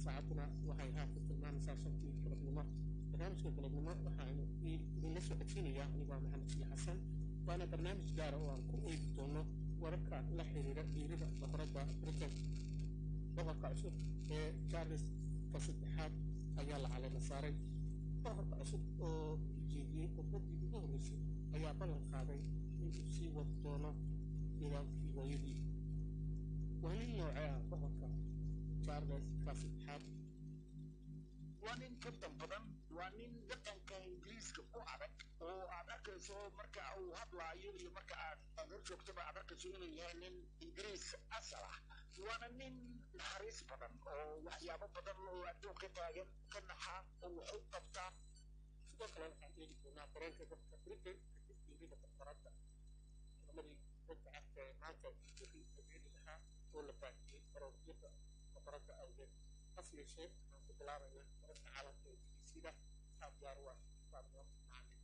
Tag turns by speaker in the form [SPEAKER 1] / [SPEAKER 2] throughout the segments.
[SPEAKER 1] saacaduna waxay haatan tilmaamaysaa shantii galabnimo barnaamijka galabnimo waxaanu idinla soo codsiinayaa anigoo maxamed sii xasan waana barnaamij gaara oo aan ku eegi doono wararka la xiriira dhiirida boqoradda britain boqorka cusub ee charles ka saddexaad ayaa la caleema saaray boqorka cusub oo jeediyey khudbaddii ugu horreysay ayaa ballan qaaday inuu sii wadi doono nidaamkii hooyadii waa nin noocee ah boqorka charles ka saddexaad
[SPEAKER 2] waa nin tartan badan waa nin dhaqanka ingiriiska ku adag oo aad arkayso marka uu hadlaayo iyo marka aad aad hor joogtaba aad arkayso inuu yahay nin ingiriis asal ah waana nin naxariis badan oo waxyaabo badan oo adduunka taagan ka naxa oo wax u qabtaa
[SPEAKER 1] sidoo kale waxaan eegi doonaa dareenka dadka britain kadib dhiirida boqoradda lamadii dadka cagta ee maanta wixii adeeri lahaa oo la baahiyey baroordyada boqoradda awgeed hase yeeshee waxaan ku bilaabaynaa wararka caalamka ee bbc-da qaabyaar waa qaabyo macalin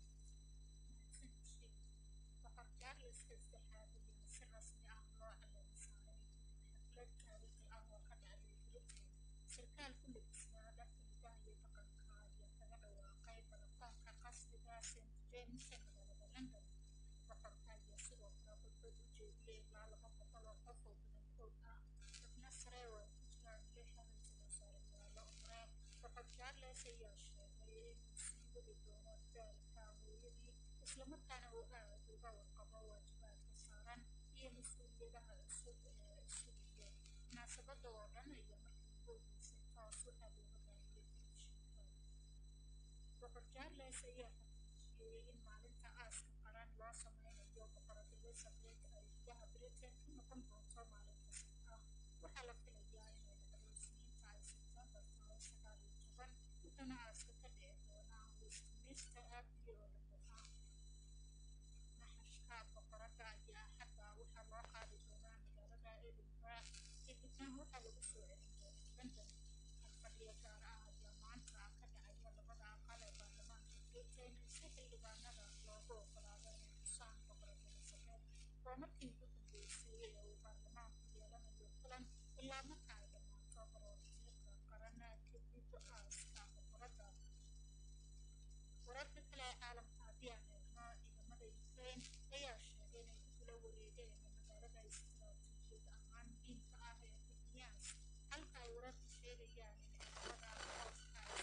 [SPEAKER 3] boqor charles saddexaad ayaa si rasmi ah loo caleema saaray xaflad taariikhi ah oo ka dhacday britain sarkaal ku labisnaa dharka hidaha iyo dhaqanka ayaa kaga dhawaaqay balakoonka qasriga st james ee magaalada london boqorka ayaa sidoo kale khudbad u jeediyey ilaa laba boqol oo qof oo badankood ah xubno sare oo ay ku jiraan lix ra-iisul wasaareyaalo hore boqor charles ayaa sheegay inuu sii wadi doono daalka hooyadii islamarkaana uu aad uga warqabo waajibaadka saaran iyo mas-uuliyadaha cusub ee sugaya munaasabada oo dhan ayaa markii ugu horreysay toos waxaa looga baahiyey telefishinka boqor charles ayaa xaqiijiyey in maalinta aaska qaran loo sameynayo boqorad elizabeth ay gudaha britain ka noqon doonto maalin kasta ah waxaa la filayaa inay dhacdo isniinta ay sebtembar tahay sagaal iyo toban wuxuuna aaska ka dhici doonaa westminster abbey oo london ah naxashka boqoradda ayaa xagga waxaa loo qaadi doonaa magaalada edinburgh kadibna waxaa lagu soo celin doonaa london halfadhiyo gaar ah ayaa maanta ka dhacaya labada aqal ee baarlamaanka britain si xildhibaanada loogu ogolaado inay xusaan boqorad elizabeth waa markii ugu dambeysay ee uu baarlamaanku yeelanayo kulan ilaa marka ay dhammaato baroordiiqa qaran kadib aaska boqoradda wararka kale ee caalamka haddii aan eegno ciidamada ukraine ayaa sheegay inay ku kula wareegeen magaalada istiraatiijiyad ahaan muhiimka ah ee bixiyans halka ay wararku sheegayaan in ciidamada hooska ay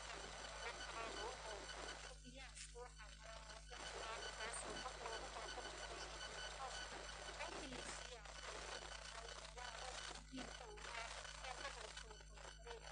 [SPEAKER 3] bixiyans waxaa mara waddanka kaasoo mar loogu dalbanaya meelaha muhiimka u ah ee gobolka waqooyi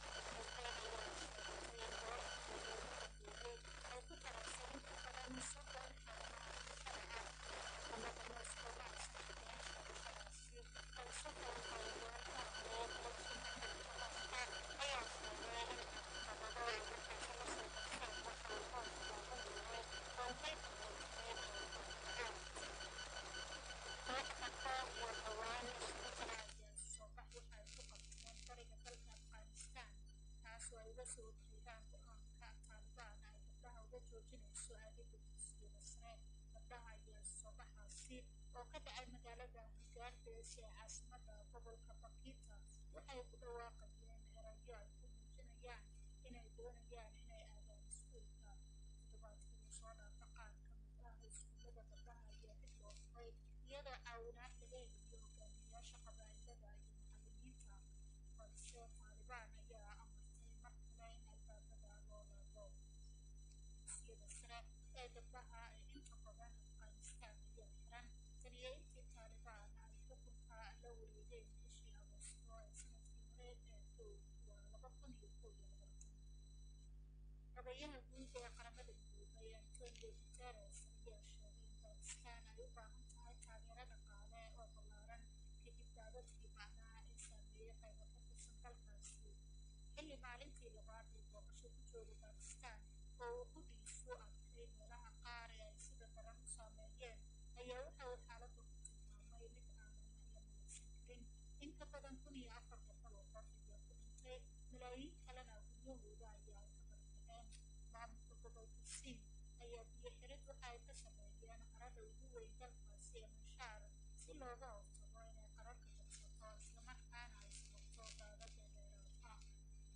[SPEAKER 3] ay ku taraysan inta badan soddon xarumaha bulshada ah xukuumadda moscow ma aysan shaqeyn sheegashadaasi balse howlgalayaal ka tirsan ayaa sheegay in caqabado ay markaasi la soo darseen marka uu hoos taagan yahay howlgalka military ee difaaca kooxda koob iyo dhowaan isugu jira ayaa soo bax waxa ay ku qabteen bariga dalka afghanistan taasoo ay uga soo horjeedaan go-aanka taalibaan ay gabdhaha uga joojinayso aadida dugsiyada sare gabdhaha ayaa soo baxaasi oo ka dhacay magaalada higaardees ee caasimada gobolka bakita waxay ku dhawaaqayeen erayo ay ku muujinayaan inay doonayaan inay aadaan iskuulka toddobaadkii lasoo dhaafa qaar ka mid ah iskuullada gabdhaha ayaa dib loo furay iyadoo caawinaad laga heliyo hogaamiyayaasha qabaa'ilada iyo macallimiinta balse taalibaan ayaa amartay mar kale in albaabada loo laabo dugsiyada sare ee gabdhaha ee inta badan afghanistan ayaa xiran taniyo intii taalibaan ay xukunka la wareegeen bishii agoosto ee sanadkii hore ee kow waa laba kun iyo kow iyo labaatan gabayaha guud ee qaramada midoobay antonio guterres ayaa sheegay in bakistan ay u baahan tahay taageero dhaqaale oo ballaaran kadib daadadkii bacdaha ee saameeyey qaybo ka tirsan dalkaasi xilli maalintii labaad ee booqasho ku jooga bakistan oo uu qudhiisu arkay meelaha qaar ee ay sida daran u saameeyeen ayaa waxa uu xaaladda ku tilmaamay mid aanan la malaysan karin in ka badan kun iyo afar boqol oo qof ayaa ku dhintay malaayiin kalena guryahooda ayaa ay ka barkadeen maamulka gobolka siin ayaa biyo xirid waxa ay ka sameeyeen qarada ugu weyn dalkaasi ee mashaar si looga hortago inay qararka jabsato islamarkaana ay sababto daadada dheeraad ah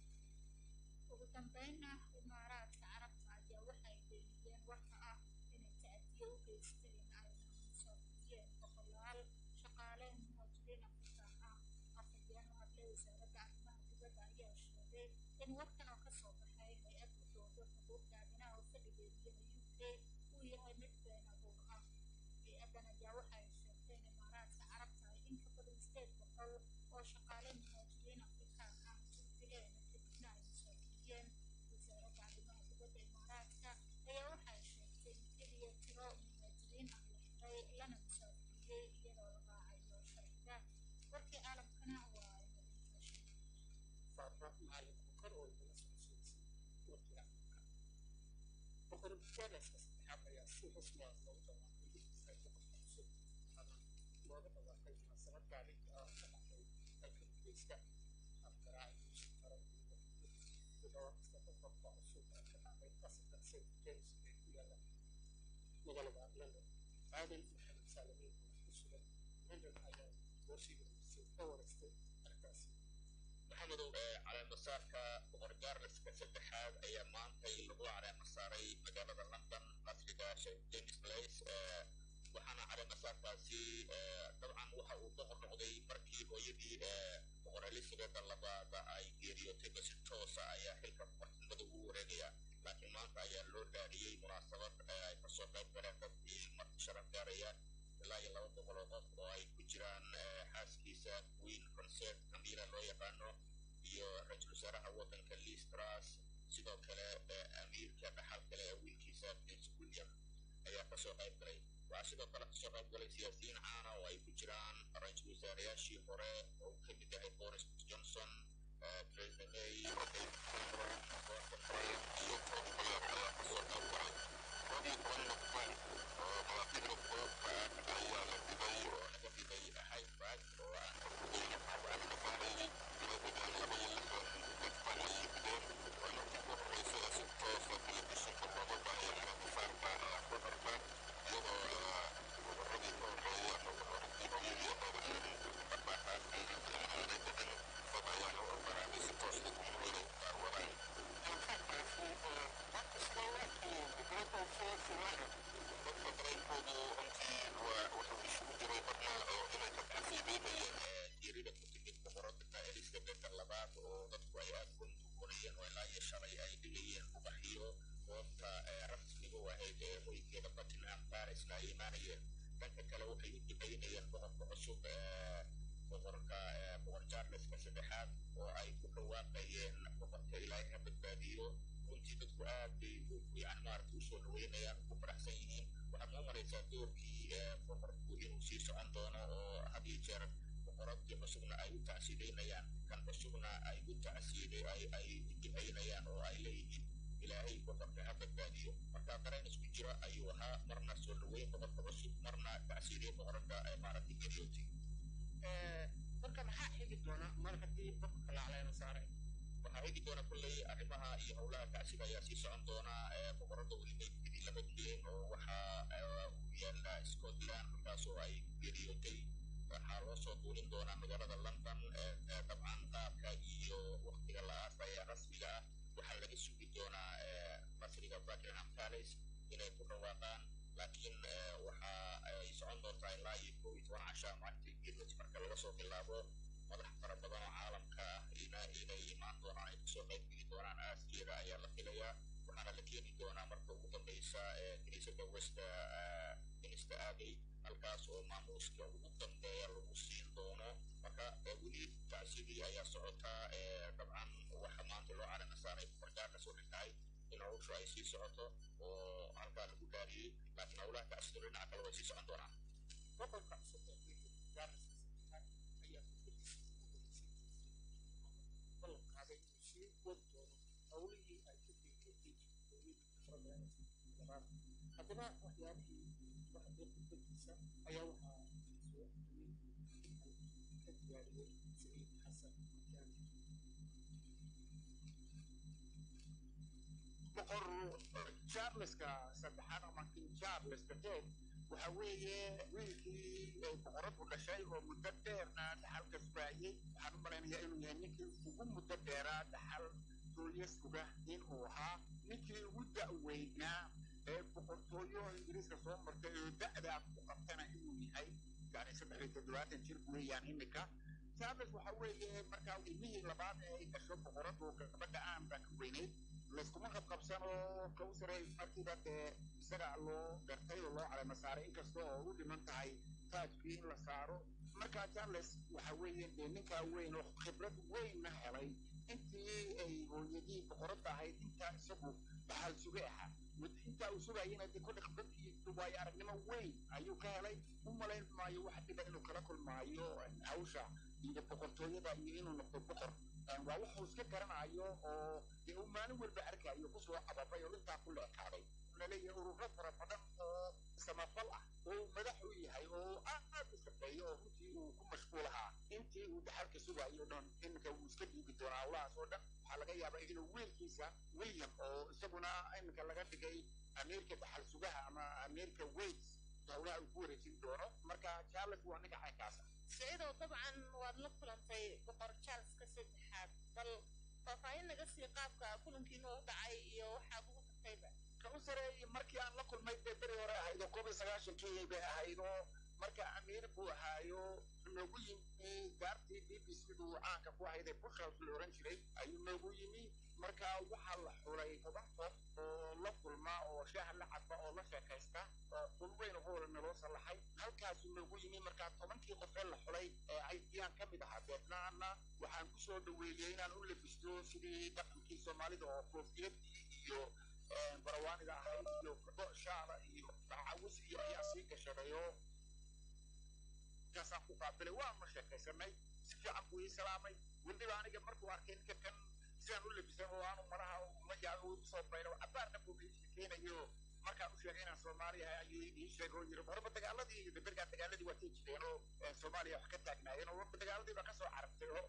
[SPEAKER 3] dilka u geysteen ayna musaafiriyeen boqolaal shaqaale muhaajiriin afrikaan ah afhayeen u hadlay wasaaradda arrimaha dibadda ayaa sheegay in warkan oo kasoo baxay hay-ad u doodo xuquuqda aadanaha oo fadhigeedu yahay u k uu yahay mid been abuur ah hay-addan ayaa waxa ay sheegtay in imaaraadka carabta ay in ka badan sideed boqol oo shaqaale muhaajiriin afrikaan ah jirdileen kadibna ay musaafiriyeen wasaaradda arrimaha dibadda imaaraadka ayaa waxa ay sheegtay in keliya tiro muhaajiriin ah la xiray lana musaafiriyey iyadoo la raacayo sharciga warkii caalamkana waa inadintaashin
[SPEAKER 1] faafo macalinku kor oo igala socodsiisay warkii afrika boqor jaleska saddexaad ayaa si rasmi ah loogu dhawaaqay ay boqorka cusub ama looga dhawaaqay munaasabad taariikhi ah oo ka dhacday dalka ingiriiska afgaraaciisa karo ku dhawaaqista boqorka cusub ee ka dhacday qasrka st james ee ku yaala magaalada london caadil maxamed saalamiin oo ku sugan london ayaa warsiga ka wareystay arrintaasi
[SPEAKER 4] maxamedow caleemasaarka boqor jaarleska saddexaad ayaa maantay lagu caleemasaaray magaalada london qasriga st james place waxaana caleemasaarkaasi dabcan waxa uu ka hor noqday markii hooyadii boqor elizabeth labaad ay geeriyootay basi toosa ayaa xilka boqortinimada ugu wareegaya laakiin maanta ayaa loo dhaariyey munaasabad ay kasoo qayb galeen dadkii marti sharaf gaaraya ilaa iyo laba boqol oo qof oo ay ku jiraan xaaskiisa queen concert camila loo yaqaano iyo ra-iisul wasaaraha waddanka liz truss sidoo kale amiirka dhaxal kale ee wiilkiisa prince william ayaa kasoo qayb galay waxaa sidoo kale kasoo qayb galay siyaasiyiin caana oo ay ku jiraan ra-iisul wasaarayaashii hore oo uu ka mid yahay boris johnson theresa may david cameron gordon brown iyo tom blair ayaa kasoo qayb galay koob iyo toban nocban oo malaaqida koobka ayaa la dhigay oo laga dhigay hyde park oo aan ka fogeyn waxaan dhafaarayay tiradoodan laba iyo lixdan nocban ayay dhigeen waa markii ugu horreysa ee si toosa telefishinka looga baahiyo caleemasaarka boqorka iyadoo boqoradii ka horreeya boqoradii hooyadii ahayd dhaqdhaqaaqaasi aanay dhicin dad ayaa loo ogolaaday si toos dadweynuhu inay u daawadaan dadka dareenkoodu runtii waa wuxuu isugu jiray badnaa oo inay ka tacsiibeynayeen geerida ku timid boqoradda elizabeth labaad oo dadku ay aad u duwanayeen oo ilaa iyo shalay ay dhigayeen ubaxiyo goobta rasmiga u ahayd ee hoygeeda buckingham parisna ay imaanayeen dhanka kale waxay u ducaynayeen boqorka cusub ee boqorka boqor charleska saddexaad oo ay ku dhawaaqayeen boqorka ilaahay ha badbaadiyo runtii dadku aad bay yani maaragta usoo dhaweynayaan ugu faraxsan yihiin waxaad noo maraysaa doorkii boqorku inuu sii socon doono oo had iyo jeer boqoradii cusubna ay u tacsiideynayaan kan cusubna ay u tacsiide ay ay u ducaynayaan oo ay leeyihiin ilaahay boqorka ha badbaadiyo marka dareen isku jira ayuu ahaa marna soo dhaweyn boqorka cusub marna tacsiidiye boqorada ee maaragtay geriyootay
[SPEAKER 1] marka maxaa xigi doona mar haddii boqorka la caleema saaray
[SPEAKER 4] waxaa xigi doona kolley arrimaha iyo howlaha tacsiga ayaa sii socon doona boqorada weli meydkadii lama keen oo waxaa u yaala scotland halkaas oo ay geriyootay waxaa loo soo duulin doonaa magaalada london dabcan qaabka iyo waktiga la aasaya rasmiga ah waxaa laga sugi doonaa qasriga buckingham palace inay ku dhawaaqaan laakiin waxa ay socon doontaa ilaa iyo kow iyo toban casha maalintii geeriyooti marka laga soo bilaabo madax fara badan oo caalamka ah ina inay imaan doonaan ay kasoo qayb geli doonaan aaskeeda ayaa la filayaa waxaana la keeni doonaa marka ugu dambeysa kiniisada westa minista aabey halkaas oo maamuuska ugu dambeeya lagu siin doono marka weli tacsidii ayaa socotaa dabcan waxa maanta loo calama saaray boqorjaarkas waxay tahay in hawshu ay sii socoto oo halkaa lagu dhaariyey laakiin howlaha tacsidu dhinaca kale way sii socon doonaan
[SPEAKER 1] boqorka cusub ee britain jaarleska saddexaad ayaa fikradiisa ugu horeysiintiisii ballan qaaday inuu sii wadi doono howlihii ay ka geeriyootay hooyadii boqorada labaad haddaba waxyaabihii waxdee khudbadiisa ayaa waxaa soo xiyey ka diyaariyey saciid xasan makaani
[SPEAKER 2] boqor charleska saddexaad ama king charles the third waxa weeye wiilkii ay boqoradu dhashay oo muddo dheerna dhaxalka sugaayey waxaan u malaynayaa inuu yahay ninkii ugu muddo dheeraa dhaxal doonya suga inuu ahaa ninkii ugu da'weynaa ee boqortooyo ingiriiska soo martay oo da'daa ku qabtana inuu yahay yani saddex iyo toddobaatan jir weeyaan imika charles waxa weeye markaa ilmihii labaad ee ay dhasho boqoradu gabadha aan baa ka weyneyd layskuma qabqabsano kawsare markiiba dee isaga loo gartay oo loo calama saaray inkasta oo u dhiman tahay taajkii in la saaro markaa charles waxa weeye dee ninkaa weyn oo khibrad weynna helay intii ay hooyadii boqoradda ahayd intaa isagu dhaxal suge ahaa intaa uu sugayana dee kodha khibrad iyo waayo aragnimo weyn ayuu ka helay u malayn maayo wax dhiba inuu kala kulmaayo hawsha iyo boqortooyada iyo inuu noqdo boqor waa wuxuu iska garanayo oo dee uu maalin walba arkayo kusoo ababay oo intaa ku leekaaday laleeyahay ururo fara badan oo samafal ah oo madax u yahay oo aad u shaqeeyo oo runtii uu ku mashquul ahaa intii uu dhaxalka sugayo o dhan iminka wuu iska dhiibi doonaa howlahaas oo dhan waxaa laga yaabaa inuu wiilkiisa william oo isaguna iminka laga dhigay amiirka dhaxal sugaha ama amiirka wales howlaha uu ku wareejin doono marka charles waa ninka caynkaasa
[SPEAKER 3] siciidow dabcan waad la kulantay boqor charleska saddexaad bal faahfaahin naga sii qaabka kulankiina u dhacay iyo waxaad ugu tagtayba
[SPEAKER 2] kawsare markii aan la kulmay dee beri hore ahayd oo koob iyo sagaashankii bay ahayd oo marka amiir buu ahaayo noogu yimi gaartii b b c du caanka ku ahayd ee bushhouse la oran jiray ayuu noogu yimi marka waxaa la xulay toban qof oo la kulma oo shaaha la cadba oo la sheekaysta oo qul weyn ugu wada naloo sallaxay halkaasuu noogu yimi marka tobankii qof ee la xulay ee ayaan ka mid ahaa deetnaana waxaan ku soo dhaweeyey inaan u labisto sidii dhaqankii soomaalida oo koofiyadii iyo barawaanida ahayd iyo gabo shaala iyo cawis iyo ayaa sii gashadayo markaasaan ku qaabilay waanu sheekaysanay si fiican buu ii salaamay weliba aniga markuu arkay ninka kan sidaan u labisan oo aanu malaha ma yaabo u soo bayro cabaarna buu ii sheekeynayo markaan u sheegay inaan soomaali ahay ayuu ii sheegay oo yiri horba dagaaladii iyo bergaa dagaaladii waa tii jireen oo soomaaliya wax ka taagnaayeen oo horba dagaaladii baa kasoo carabtay oo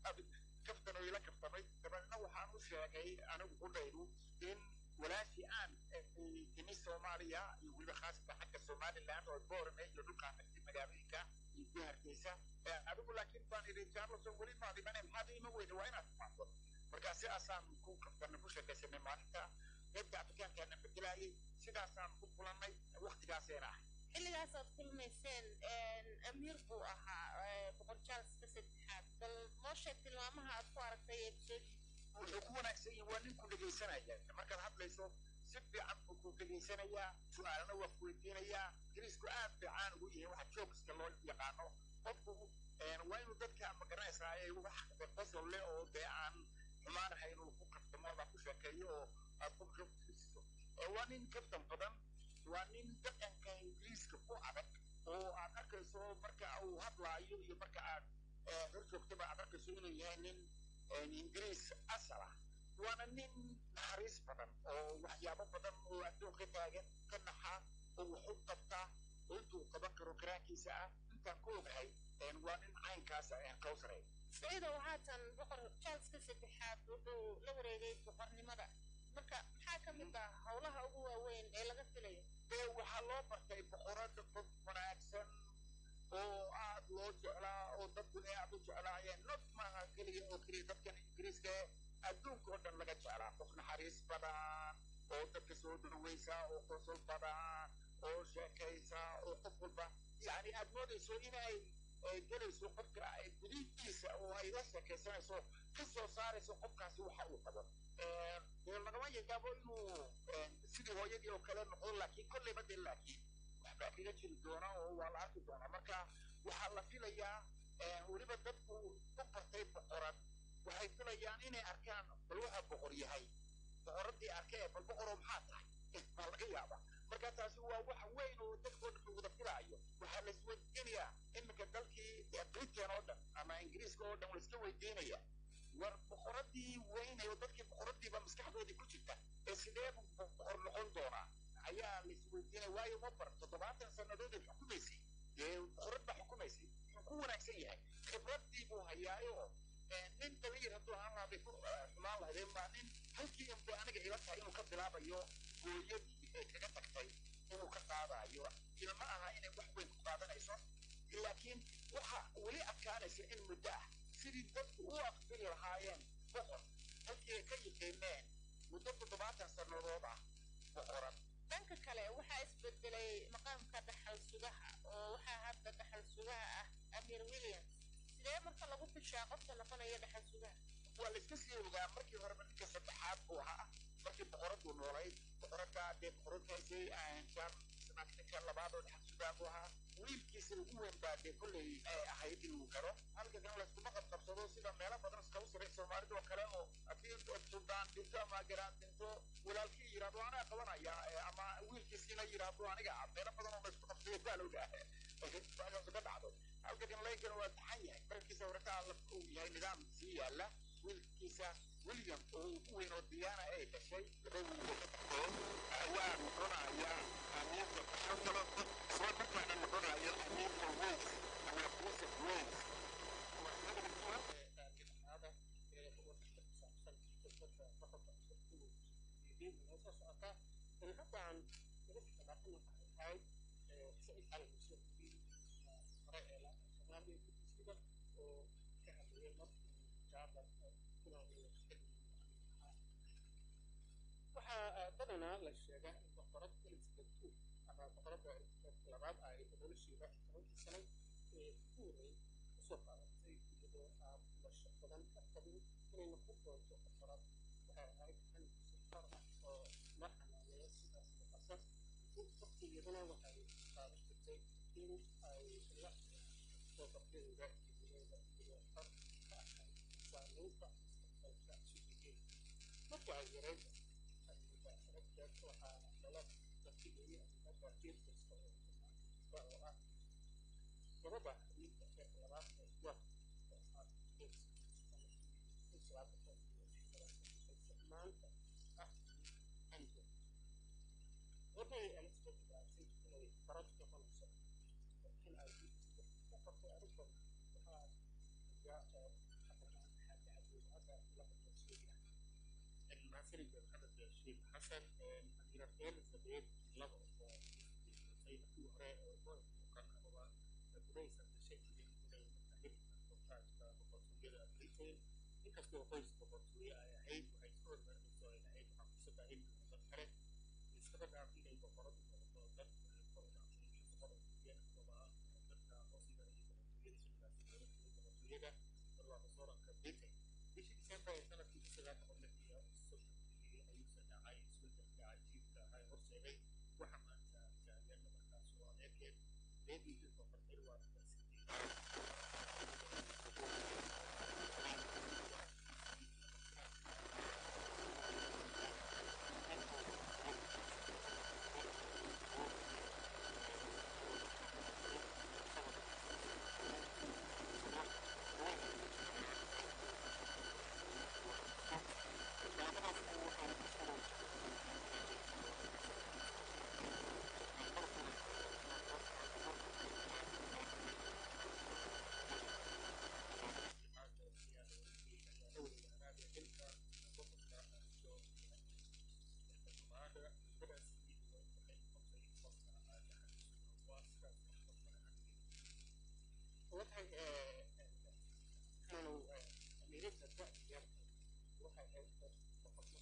[SPEAKER 2] kaftan oo ila kaftamay dabeedna waxaan u sheegay anigu qudhaydu in walaashii aan timi soomaaliya iyo weliba khaasatan xagga somaliland oo boorame iyo dhulkaan dhagtay magaalooyinka iyo ku hargeysa adigu laakiin baan idhi charleson weli maad imane maxaad ima weyne waa inaad timaado markaa sidaasaan ku kaftana ku sheekaysanay maalinta qaybta afrikaankaana bedelaayay sidaasaan ku kulannay waktigaaseena ah
[SPEAKER 3] xilligaasaad kulmayseen amiir buu ahaa boqor charleska saddexaad bal noo sheeg tilmaamaha aad ku aragtay ee soo
[SPEAKER 2] wuxuu ku wanaagsan yahay waa nin ku dhegaysanaya markaad hadlayso si fiican buu ku dhegaysanayaa su-aalana waa ku weydiinayaa ingiriisku aad fiican ugu yahay waxa joogska loo yaqaano qofku waa inuu dadka magaranaysaa wax qosol leh oo dee aan xumaanahay inuu ku kaftamo ama ku sheekeeyo oo aad qofka fiirsiso waa nin kaftan badan waa nin dhaqanka ingiriiska ku adag oo aad arkayso marka uu hadlaayo iyo marka aad hor joogtaba aad arkayso inuu yahay nin ingiriis asal ah waana nin naxariis badan oo waxyaabo badan oo adduunka taagan ka naxa oo wax u qabta oo intuu qaban karo karaankiisa ah intaan ku ogahay waa nin caynkaas kawsare
[SPEAKER 3] siciidow haatan boqor charleska saddexaad wuxuu la wareegay boqornimada marka maxaa ka mid ah howlaha ugu waaweyn ee laga filayo
[SPEAKER 2] dee waxaa loo bartay boqorada qof wanaagsan oo aad loo jeclaa oo dadku ee aad u jeclaayeen not maaha keliya oo keliya dadkan ingiriiska adduunka oo dhan laga jeclaa qof naxariis badan oo dadka soo dhawaysa oo qosol badan oo sheekaysa oo qof walba yani aad moodayso inay gelayso qofka gudihiisa oo ay la sheekaysanayso ka soo saarayso qofkaasi waxa uu qabo dee lagama yaabo inuu sidii hooyadii oo kale noqdo laakiin kolleyba dee laakiin waxbaa kaga jiri doona oo waa la arki doonaa marka waxaa la filayaa weliba dadku u bartay boqorad waxay filayaan inay arkaan bal waxa boqor yahay boqoradii arkee bal boqoroo maxaa tahay baa laga yaabaa marka taasi waa wax weyn oo dadkoo dhan wada filaayo waxaa la isweydiinayaa iminka dalkii britain oo dhan ama ingiriiska oo dhan la iska weydiinaya war boqoradii weynay oo dadkii boqoradiiba maskaxdoodii ku jirta ee sidee buu boqor noqon doonaa ayaa la isweydiinaya waayo ma bar toddobaatan sannadood ay xukumaysay dee boqorad baa xukumaysay wuxuu ku wanaagsan yahay khibradii buu hayaayo nin dabayar hadduu ahaan lahaa bay ku xumaan lahaydeen baa nin halkii unbay aniga ila tahay inuu ka bilaabayo gooyadii ay kaga tagtay inuu ka qaadayo ilma aha inay wax weyn ku qaadanayso laakiin waxa weli adkaanaysa in muddo ah sidii dadku u aqbili lahaayeen boqor halkii ay ka yiqiineen muddo toddobaatan sannadood ah boqorad
[SPEAKER 5] dhanka kale waxaa isbedelay maqaamka dhaxal sugaha oo waxaa hadda dhaxal sugaha ah amir williams sidee marka lagu fishaa qofka noqonaya dhaxal sugaha
[SPEAKER 2] waa la iska sii ogaa markii horeba ninka saddexaad buu ahaa markii boqoradu noolayd boqorada dee boqoradaasay jaan ninka labaad oo dhaxal sugaa buu ahaa wiilkiisa ugu weyn baa dee kolley ay ahayd inuu garo halka kan layskuma qabqabsado sida meelo badan iskagu siray soomaalida oo kale oo haddii suldaan dhinto ama garaan dhinto walaalkii yidhahdo anaa qabanaya ama wiilkiisiina yidhahdo aniga meelo badan oo laysku qabsaday baa loogaa baagaas ka dhacdo halka kan laygana waa taxan yahay markiisa horetaa uu yahay nidaam sii yaala wiilkiisa william oo ugu weyn oo diyaana ay dhashay laba wiil oo ka baxeen waa noqonaya amiirka shantalo isla markaana noqonaya amiirka wales ama joseph wales
[SPEAKER 1] waxaa badanaa la sheegaa in boqorad elizabeth two ama boqoradda elizabeth labaad ay nolosheeda tobankii sano ee ku horey kusoo qaadatay iyadoo aan lasha badan ka qabin inay noqon doonto boqorad waxay ahayd xanuun safar ah oo la xanaaneeyo sidaas muuqata waqtigeedana waxay qaadan jirtay in ay la soo qabdadeeda jiliyeeda iyo xor ka ahayd saameynta mustaqbalka suuqigeeda markii ay yareyd waxaa lala tartigeeyay arrimaha jiirkasta oo oo ah gabadha xabiibka ee labaad ee york oo ah maanta ah ando waxay elizabeth gaartay inay barad noqonayso in ay ka qabtay arrintan waxaa yaa xabamaan xaaja cadowada la qabtay المعسكري محمد الشيخ حسن أميرة إليزابيث لغة سيد في هراء وكان هو بنيسا بشكل من المتحدة المحتاج ببطولية أمريكين inkastoo qoys boqortooye ay ahayd waxay iska hormarinayso ay ahayd waxaa fursada in dad kale iskaba dhaaf inay boqoradu noqoto dad boqortooyen amaba dadka hoosiga iyo boqortooyada shilkaasi loola jiray boqortooyada barwaaqo sooranka britain bishii disembar ee sanadkii sagaal boqol lix iyo soddonkii ayuusa dhacay isbedelka cajiibka ahaa ee horseeday waxa maanta taageerna markaas oo adeerkeed beedii boqor edward waxay kanu ameerika da'yar waxay ahayd boqorno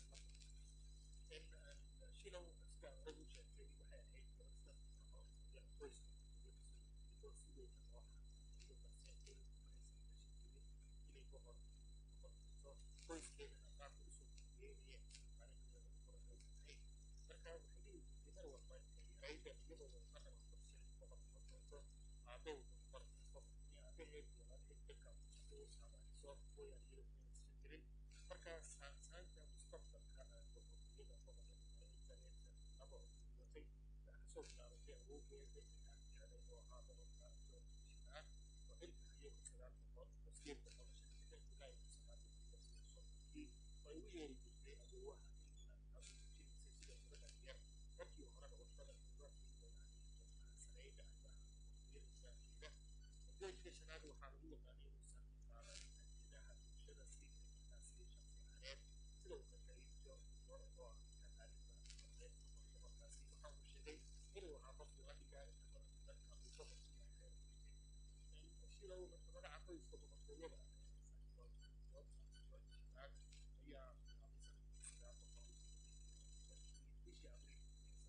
[SPEAKER 1] shilow sida hore u sheegtay waxay ahayd gabadha qoyska oo si weyn loo xaqiijiyo balse ay inay boqor boqorkiiso qoyskeedana qaabka usoo geeyeen arrinkeeda u qoranaysanay marka waxay dhihi jirtay mar walba intay yarayda iyadoo marna wax qorshay boqor noqoto aabew boqor aabaheed walaalheed dadka soo mooyaan iyadoo inaysan jirin marka saansaanta mustaqbalka boqortooyada boqorka elizabeth laba watay waxaa kasoo bilaabatay awowgeeda aan jeclay oo ahaa boqorka george shanaad oo xilka hayo kun sagaal boqol wasiir boqol shan ilaa ilaa kun sagaal boqol iyo soddonkii oo ay u yeeri jirtay awowaha england taasoo muujinaysay sida gabadha yar markii horena wadada ugaarkeeda sareyda arrimaha boqortooyada islaamkeeda george shanaad waxaa lagu yaqaanay inuusan qaadan adeedaha bulshada si markaasi shaksi ahaaneed sida uu qadarin george gore oo ah kakaalinta noqdeed boqorka markaasi waxa uu sheegay inuu ahaa qofkii la dhigaa inta badan dadka uu boqorku yahay shilow marka magaca qoyska boqortooyada george shanaad ayaa bilaabay sanadkii sagaal boqol bishii abriil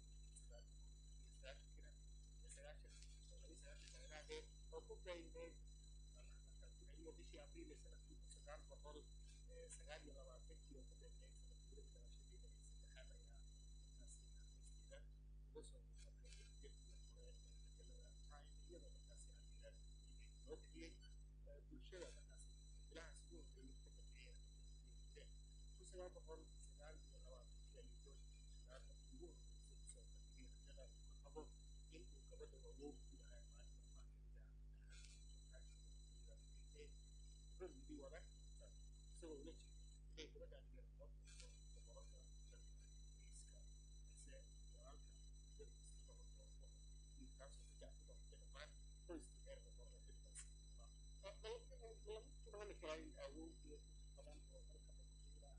[SPEAKER 1] ku beegneed iyo bishii abriil ee sanadkii kun sagaal boqol sagaal iyo labaatankii oo ku beegneyd sanadguurada dhalashadii ee saddexaad ayaa markaasi naxariisteeda uga soo muuqatay jebkii hore ee majalada time iyadoo markaasi amiira loo bixiyey bulshada markaasi bilahaas ugu horreeyey ka dambeeya kun sagaal boqol sagaal iyo labaatankii ayuu george sagaal ugu horreysay kusoo bandhigay rajada uu ka qabo in uu gabadha awoog u yahay maalin maalmaha kamid ah wuxuu yidhi wada isagoo ula jeeda inay gabadhaan yar loo tuurto boqorada dalka ingiriiska balse walaalka darkiisa loo doorto wiilkaasoo xitaa ku doortay dhammaan qoyskii reer boqorada xilligaas lama tilmaami karaa in awood iyo badan oo dalka boqortooyada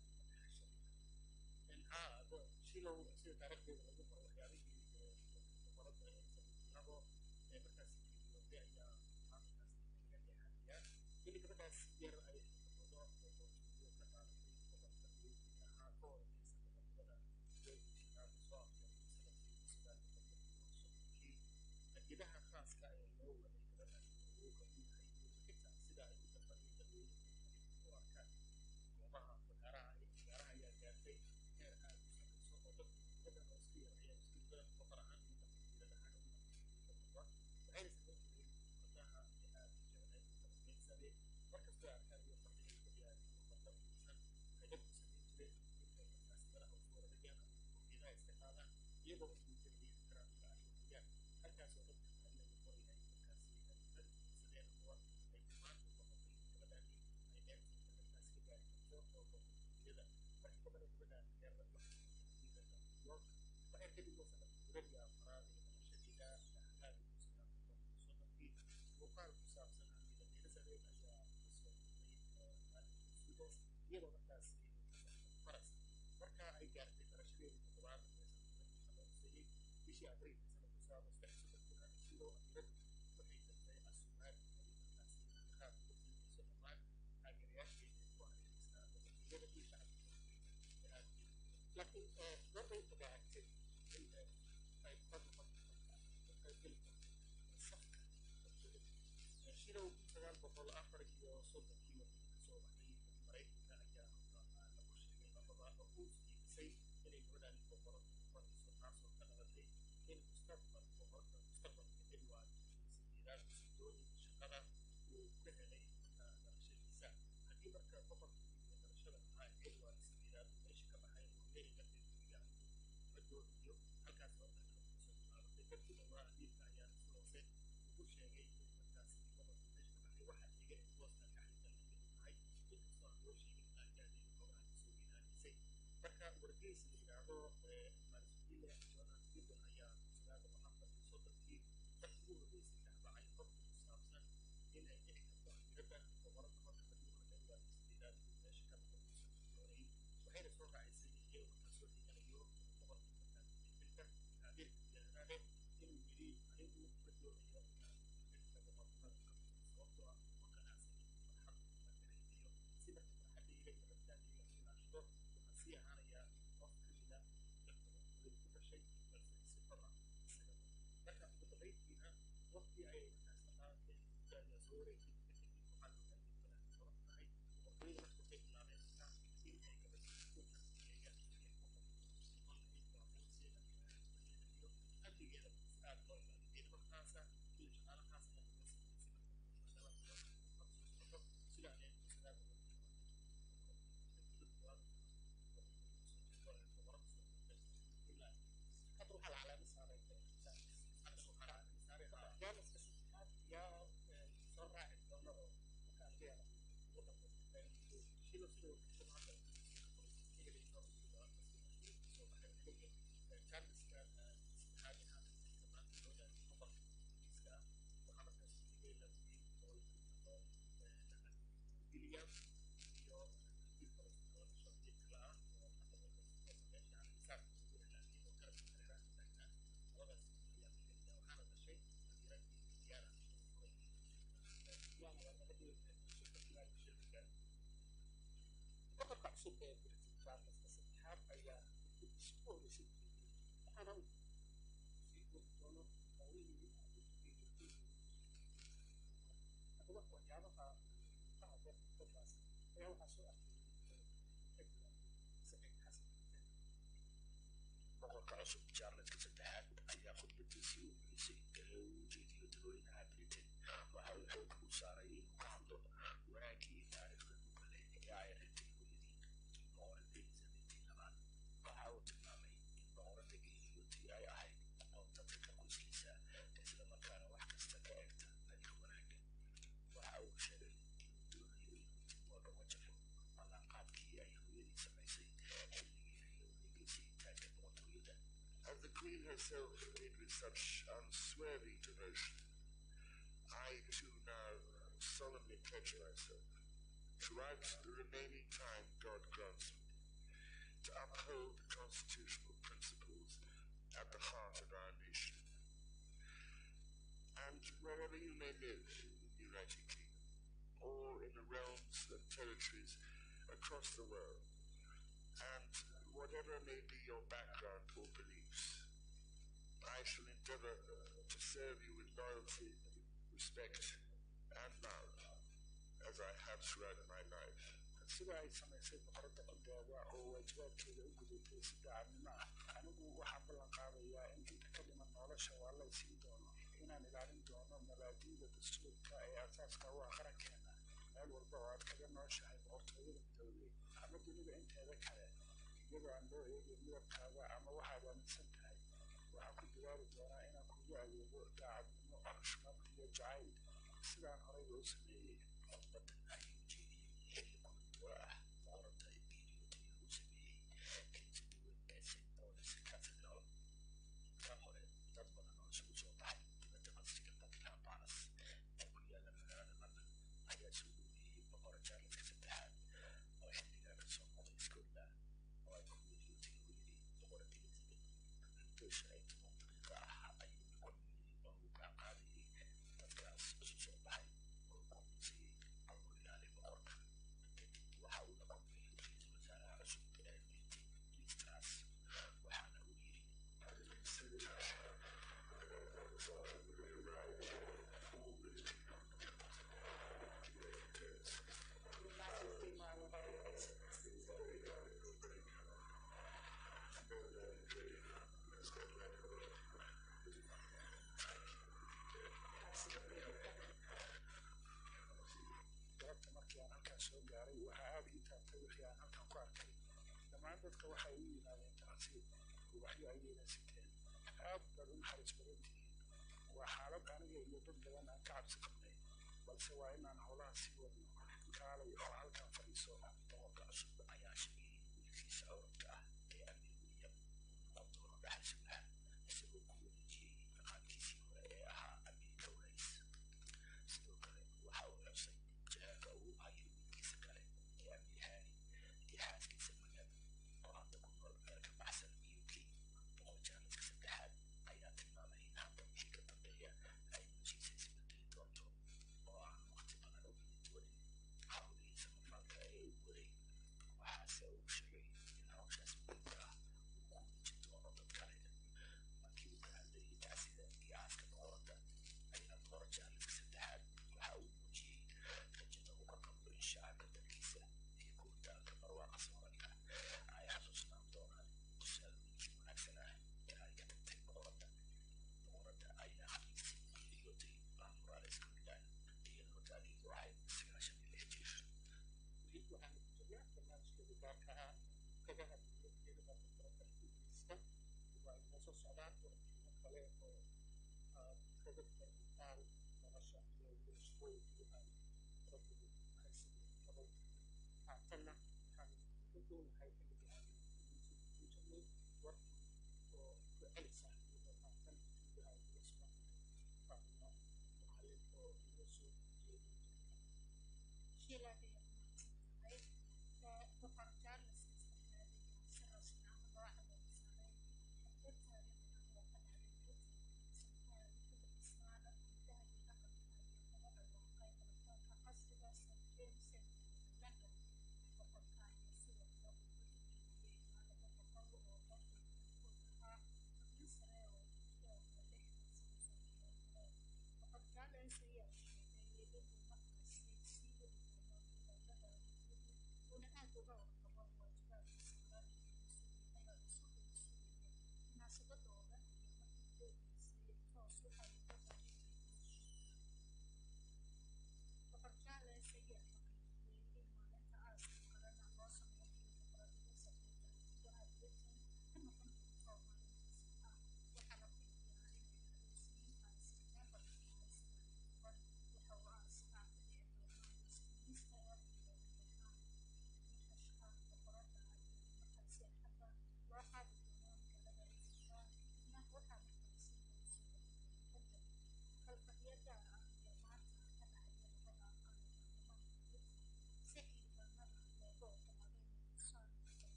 [SPEAKER 1] haa shilow sida taariikhdeeda lagu qoro waxyaabihii boqorada ee sanadlabo ee markaasi geeriyooday ayaa markaasi laga leexanayaa xilli gabadhaas yar ay xirfado boqortooyo ka qaadatay gobolka weynka ahaa ka hor inaysan boqortooyada weynka shaqaada soo afjartay sanadkii sagaal boqol iyo soddonkii hadiyadaha khaaska ee loo waday gabadhaas awooga u yahay iyo xitaa sida ay u dafayay dadweynuhu u arkaan goobaha fagaaraha ee fagaaraha ayaa gaartay heer aad u sarreyso oo dadku gabadhan oo iska yar ayaa isku daran boqor ahaan iyo dhaqankeeda dhaxalka u waxayna samayn jireen gabdhaha ee aad u jeclay beensade markastoo arkaan iyo fadhiga gabyaha muuqata fiirsan waxay dadku samayn jireen intay markaas madaxa usoo waragaan ama koofiyadaha iska qaadaan iyagoo u muujinaya ixtiraamka ay wadayaan halkaasoo dadka qaali laga qorayahay markaasi ay dad fiirsadeen kuwa ay tilmaan u noqotay in gabadhani ay dheerteeda markaas ka gaari karto oo boqortooyada markii gabadha gabadhan reer waxay xadiidada new york waxay ka dhigoo sanad guuradii afraad ee dhalashadeeda dhaxlaadi kun sagaal boqol iyo soddonkii muuqaal ku saabsan amiira elizabeth ayaa kasoo duubay maalinka sudas iyadoo markaasi faras marka ay gaartay dharashadeedii toddobaad ee sanadkii la xuseeyey bishii abriil sanadkii sagaal boqol saddex soddonkii sidoo amiiradu waxay dartay asumaad ay markaasi qaab uga fiimayso dhammaan taageerayaasheeda ku hareeraysaa boqortooyada iyo shacabka laakiin gorbay ogaatay in ay ka noqon karto geli karto safka boqortooyada shilow sagaal boqol afar iyo soddonkii warkii kasoo baxay maraykanka ayaa lagu sheegay labada oo uu iibisay inay gabadhani boqorad noqonayso taasoo ka dhalatay in mustaqbal boqorka mustaqbalka edward sideedaad usii doonay shaqada uu ka helay dhalashadiisa haddii marka boqorkii iyo dhalashada ahaa edward sideedaad uu meesha ka baxay oo heli kartay guriga ma doonayo halkaas oo dhanka kusoo bilaabatay dadkii dhowaa amiirka ayaa si hoose ugu sheegay in markaasi boqorkii meesha ka baxay waxaa xiga in booska kaxinta lageedu tahay inkastoo aan loo sheegin ilaa gaadeeda xoogaha kasoo weynaanaysay marka wargeys la yidhaahdo marsville jonas gibbon ayaa sagaal boqol afar iyo soddonkii dadkii ugu horreysay dacbacay xogta ku saabsan in ay dhici karto amiirada boqorad noqon karta dumarka edward sideedaad uu meesha ka noqon uusan doonay waxayna soo raacisay iyadoo markaa soo dhiganayo boqorkii markaas xilka amiirka yahdaane inuu yidhi anigu ma doonayo inaan xilka boqornimada qabto sababtoo ah uma ganacsanin farxad la dareemayo si marka farxaddayda iyo rabitaankayga u ilaashado waxaan sii ahaanayaa qof ka mida dad boqortooyada ku dhashay balse si xor ah isaga marka ugu dambayntiina waqti ayay markaas dhaqaanka muddo ayaa soo wareegtay kadib waxaa la ogaaday gabadhan gabar tahay boqortooyada marka waxay bilaabeen markaa in ay gabadha ku tarbiyeeyaan sidii boqor noqon lahayd waafanseeda iyo amnigeeda aad loo ilaaliyo ciidamo khaasa iyo shaqaale khaas ayaa laga sameeyey si marka maadaama iyo soo socoto sida ay sagaal boqol hadda waxaa la calaamad saaray jaaniska saddexaad yaa soo raaci doona oo marka ardayda ugu dambaysta shilo sida warkashan hadda ka helayno soo baxay jaaniska saddexaad ee haatan maanta loo yahay boqorka ingiriiska ah waxaa markaas xigay la wiil oo la yidhaahdo william iyo wiil kale oo dhasho wiil kale ah oo hadda markaas meesha xisaab ugu ilaaliyo oo garabka hareeraha taagnaa labadaas ayaa la helaya waxaana dhashay amiiradii diyaara diyaana waa gabadhii shirka boqorka cusub ee britain charleska saddexaad ayaa khudbadiisa ku horeysay waxaana uu sii wadi doono hawlihii
[SPEAKER 2] waxyaabaha ka hadla dadkaas ayaa waxaa soo arkay saciid xasan
[SPEAKER 6] boqorka cusub jaarledka saddexaad ayaa khudbadiisii u mulisay ee uu ujeediyo dadweynaha britain waxa uu xoog u saaray inuu ka hadlo wanaaggii iyo taariikhda mugale ee ay reebtay hooyadii boqorada elizabethii labaad waxa uu tilmaamay in boqorada geeriyootay ay ahayd aqoon dadka ka qoyskiisa islamarkaana wax kasta ka eegta dhanka wanaagga waxa uu sheegay inuu doonayo inuu dib walba wajafo ballanqaadkii ay hooyadii samaysay xilligii ay la wareegaysay taagka boqortooyada
[SPEAKER 7] As the Queen herself did with such unswerving devotion, I too now solemnly pledge myself, throughout the remaining time God grants me, to uphold the constitutional principles at the heart of our nation. And wherever you may live in the United Kingdom, or in the realms and territories across the world, and whatever may be your background or beliefs, I shall endeavor to serve you with loyalty, respect, and love, as I have throughout my life.
[SPEAKER 2] sida ay samaysay boqorada codooda oo waajibaadkeeda u gudatay si daacadnimo ah anigu waxaan ballan qaadayaa in inta ka dhiman nolosha waa la isiin doono inaan ilaalin doono mabaadi'da dastuurka ee asaaska u ah qarankeena meel walba oo aad kaga nooshahay boqortooyada midoobay ama dunida inteeda kale iyadoo aan loo eegin midabkaaga ama waxaad aaminsan tahay waxaan ku dadaali doonaa inaan kugu adeego daacadnimo xushmad iyo jacayl sidaan horeyba u sameeyey
[SPEAKER 6] khudbadan ayuu jeediyey xilli kulanduwa ah boqorada geeriyootay uu sameeyey kaniisada weyn ee st paul's cathedral ka hore dad badan oo isugu soo baxay dibadda masjiga buckingham palace ee ku yaala magaalada london ayaa soo dhoweeyey boqora jaarledka saddexaad oo xilligaa ka soo noqday scotland oo ay ku geeriyootay hooyadii boqorada elizabeth muddo shan iyo toban daqiiqo ah ayuu la kulmiyey oo uu gacan qaadayey dadkaas isu soo baxay oo kumisayey allo ilaali boqorka kadib waxa uu la kulmay ra-iisul wasaaraha cusub ee britain liz truss waxaana uu yidhi
[SPEAKER 2] galabta markii aan halkaan soo gaaray waxaa aada ii taabtay wixii aan halkaan ku arkay dhammaan dadka waxay u yimaadeen tacsiib ubaxyo ayayna siteen aad baad u naxariis badan tihiin waa xaalad aniga iyo dad badan aan ka cabsi qabnay balse waa inaan howlaha sii wadno kaalay oo halkaan fadhiiso
[SPEAKER 6] boqorka cusub ayaa sheegay in wiilkiisa orodka ah ee amir william uu noqon doono dhaxal sugaha isagoo ku wareejiyey maqaamkiisii hore ee ahaa amiirka walays sidoo kale waxa uu xusay jahaanka uu hayo wiilkiisa kale ee amir haani iyo xaaskiisa magam oo hadda ku nool meel ka baxsan uk boqor jaarledka saddexaad ayaa tilmaamay in hadda wixii ka dambeeya ay noloshiisa isbedeli doonto oo aan waqti badan u heli doonin hawlihiisa mafalka ee uu waday waxaase uu sheegay in hawshaas muhiimka ah uu ku wareejin doono dad kale markii uu ka hadlayay tacsida iyo aaska boqorada ayaa boqor jaarledka saddexaad waxa uu muujiyey rajada uu ka qabo in shacabka dalkiisa iyo guuritaanka barwaaqa soomaaliya ay xasuusnaan doonaan tusaalooyinkii wanaagsan ah ee ay ka tagtay boqorada boqorada ayaa khamiistii geeriyootay maamuraale scotland iyadoo da'deedu ahayd sagaashan iyo lix jir
[SPEAKER 1] weli waxaanu ku jirnaa barnaamijkeeda gaarka ah kaga hadlaya iyadaba boqorada ingiriiska waa inoo soo socdaan warbixino kale oo aad kaga faa'iidaan nolosha iyo bulshooyinkii ay boqoradu haysadeen gabay haatanna waxaan ka doonahay xilliga aan ingiriiska ku jirnay warkii oo ku celisa iyadoo haatan stuudiyaha uga sugantahay faahino macallin oo inoo soo jeedin jirta
[SPEAKER 3] shiilaad ayaa ku mahadsan tahay boqor charles saddexaad ayaa si rasmi ah loo calaamsaaray xaflad taariikhi ah oo ka dhacday britain sanadkii ku dhisnaada gudaha iyo dhaqanka iyo kala dhawaaqay telefoonka casriga st james ee london boqorka ayaa sidoo kale uu ku jeediyey ilaa laba boqol oo dharka midkood ahaa xubno sare oo ay ku jiraan lixdan sano sano boqor charles ayaa sheegay inuu marka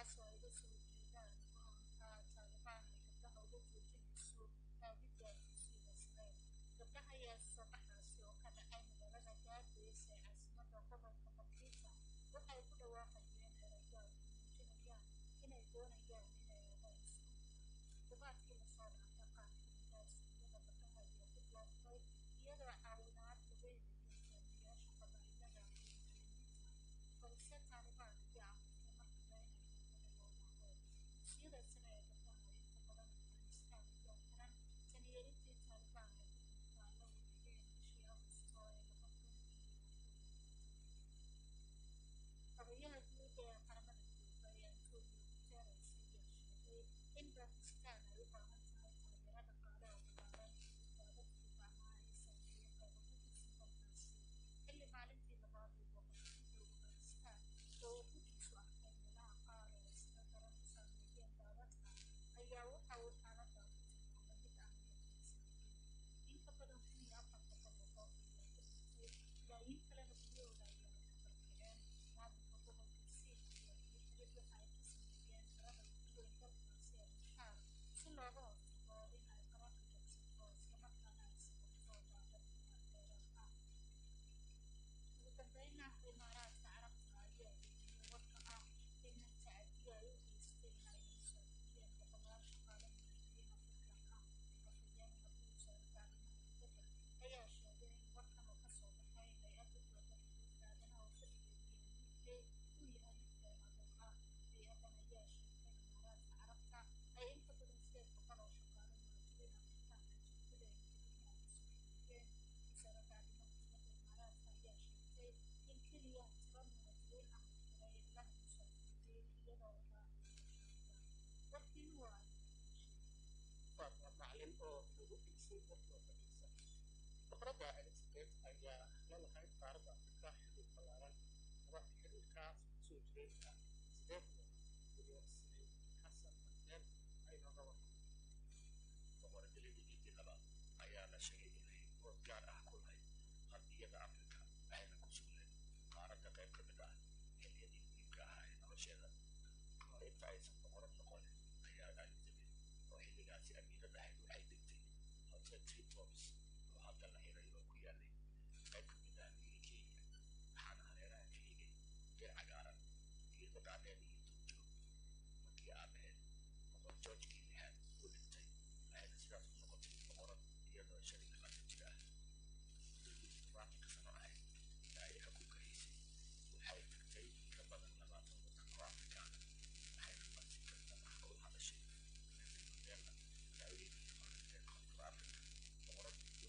[SPEAKER 3] taas oo ay uga soo jeedaan go-aanka taalibaan ay gabdhaha uga joojinayso aadidda dugsiyada sare gabdhaha ayaa soobaxaasi oo ka dhacay magaalada gaardeys ee caasimadda gobolka bakiita waxay ku dhawaaqayeen erayo ay ku muujinayaan inay doonayaan inay aadaan iskuulka dubaadkii lasoo dhaafay qaar kamida iskuullada gabdhaha ayaa dib loo furay iyadoo caawinaad laga helayo hogaamiyaasha qabaa'ilada iyo muslimiinta balse taalibaan ayaa amartay mar kale inay gabdhaha loo baaqo dugsiyada sare ee gabdhaha inta badan afghanistan ayaa xiran tan iyo intii taalibaan ay xukunka la wareegeen bishii agosto ee laba kun iyo xogayaha guud ee qaramada midoobay antonio guterres ayaa sheegay in bakistan ay u baahan tahay taageero dhaqaale oo ballaaran daadadkii bacmaha ay saameeyey qaybo ka tirsan dalkaasi xilli maalintii labaad uu boqortooyada afghanistan oo uu guddiisu arkay meelaha qaar ee sida daran u saameeyeen daadadka ayaa waxa uu xaaladda ku tilmaamay mid aan wanaagsaneyn in ka badan kun iyo afar boqol oo qof ayaa ku dhintay malaayiin kalena guryahooda ayaa ka barkaceen maamulka gobolka siin ayaa iyo xidhid waxa ay ka sameeyeen harada ugu weyn dalkaasi ee mushaar si looga hortago in ay qararka jabsato islamarkaana ay sababto daadad dheeraad ah ugu dambeynna imaaraadka carabta ayaa eegiyey warka ah in tacadiyo ay u geysteen ay musaafiriyeen boqolaal shaqaale muhaajiriin afrikaan ah afhayeen madaxda wasaaradda arrimaha dibadda ayaa sheegay in warkan oo kasoo baxay hay-adda dowladda xuquuqda aadanaha oo fadhigeedu yahay uu yahay mid been abuur ah hay-addan ayaa sheegtay in imaaraadka carabta ay inta badan sideed boqol oo shaqaale muhaajiriin afrikaan ah jirdileen kadibna ay usoo xiriireen wasaaradda arrimaha dibadda imaaraadka ayaa sheegtay in keliya tiro muhaajiriin ah la xiray lana musaafiriyey iyadoo la raacayo sharciga warkiin waa
[SPEAKER 1] faatma macalin oo lagu dhiisay warkoo fadhiisa boqoradda elizabeth ayaa la lahayd qaaradda afrika xiriir ballaaran laba xiriirkaas kusoo jiray sideed iyo siniid xasan maxdeen ay nooga warramay
[SPEAKER 6] boqorada lidigii labaad ayaa la sheegay inay bood gaar ah ku lahayd qardiyada afrika ayna ku sugnayd qaaradda qayb ka mid ah xilliyadii muhiimka ahaa ee nolosheeda kahor inta aysan boqorad noqonin ayaa elizabeth oo xilligaasi amiirad ahayd waxay degtay hotel tritops oo hadda la xiray oo ku yaalay qayb ka mid ah miyiga kenya waxaana hareeraha ka xigay beer cagaaran geedo dhaadheer iyo duurjoog markii aabaheed boqor georgekii lixaad uu dhintay waxayna sidaas u noqotay boqorad iyadoo shan iyo labaatan jir ah muddadii toddobaatanka sano ahayd ee ay xukunka haysay waxay tagtay ka badan labaatan waddan oo afrikaan ah waxayna marsi kasta wax ula hadashay nelson mandela madaxweynihii hore ee koonfur afrika boqoradii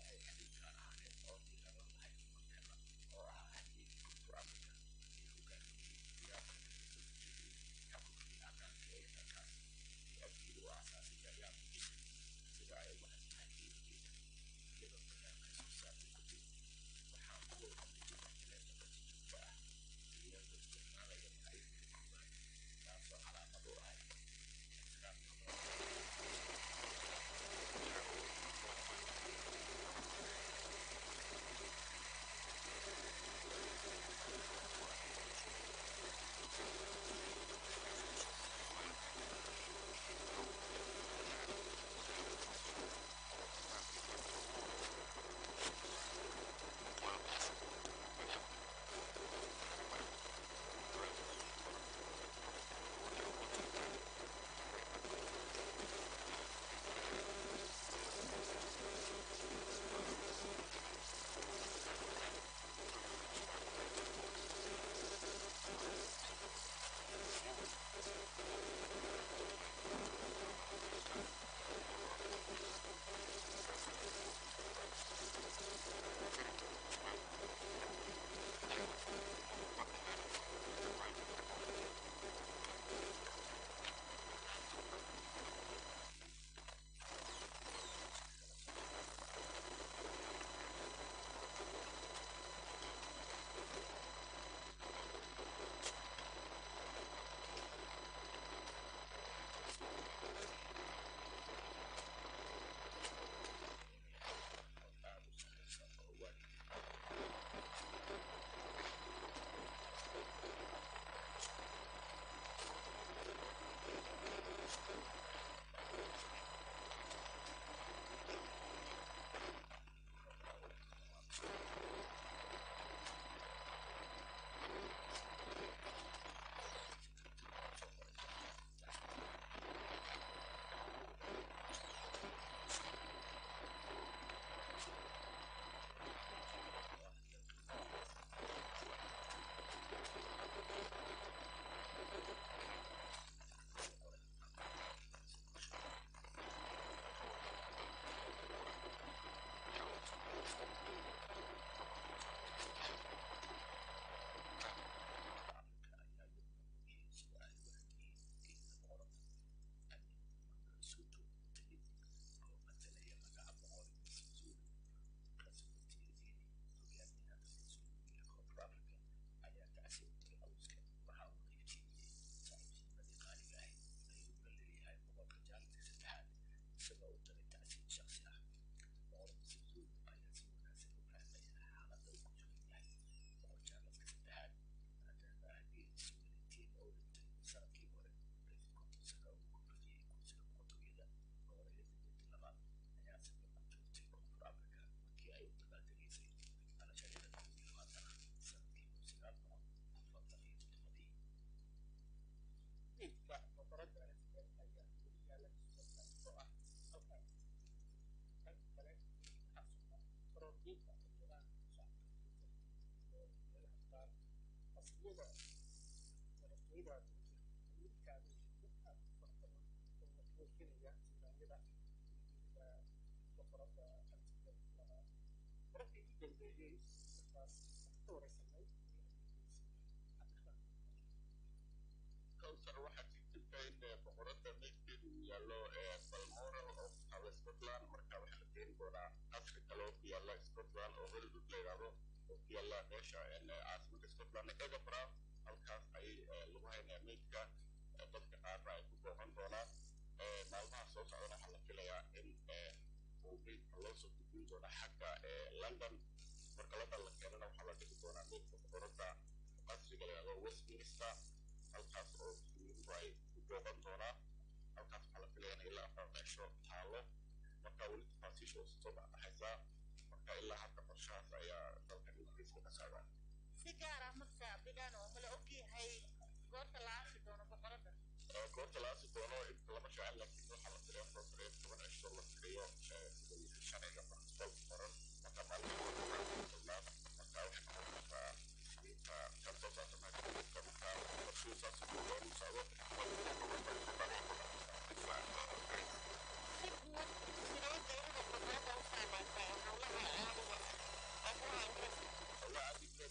[SPEAKER 1] weliba wiilkaada aad u fara badan oo muujinaya nidaamyada weliba boqorada antiga lahaa markii u dambeeyey markaas ka wareysanay
[SPEAKER 4] kowsar waxaa jirta in boqorada meydkeedu uu yaallo balmoral oo ku taala scotland marka waxaa la keeni doonaa qasri kale oo ku yaalla scotland oo hollywood la yidhaahdo oo ku yaalla meesha caasimada scotland edinburgh halkaas ayay lagu haynaya meydka dadka qaarna ay ku booqan doonaan maalmaha soo socdana waxaa la filayaa in uu meydka loo soo gudbin doona xagga london marka london la keenana waxaa la dhigi doonaa meydka boqorada qasriga la yidhahdo westminster halkaas oo muslimiintu ay ku booqan doonaan halkaas waxaa la filaya in ilaa afar meesho taalo marka weli tafaasiisha oo soo baxaysaa marka ilaa hadda qorshahaas ayaa dalkan ingiriiska ka socda
[SPEAKER 5] si gaar ah marka bigaan oo mala ogyahay goorta la aasi doono boqorada
[SPEAKER 4] goorta la aasi doono inta lama jecel laakiin waxaa la filaya soo sare toban cisho la tiriyo sidii sharciga barstol qoran marka maalmaha marka waxay noqon kartaa inta kan soo saarta maadooyinka marka qorshuu saas uu loogu socdo
[SPEAKER 5] si guud sidee geerida boqorada u saameysay howlaha caadiga ah ee gudaha ingiriiska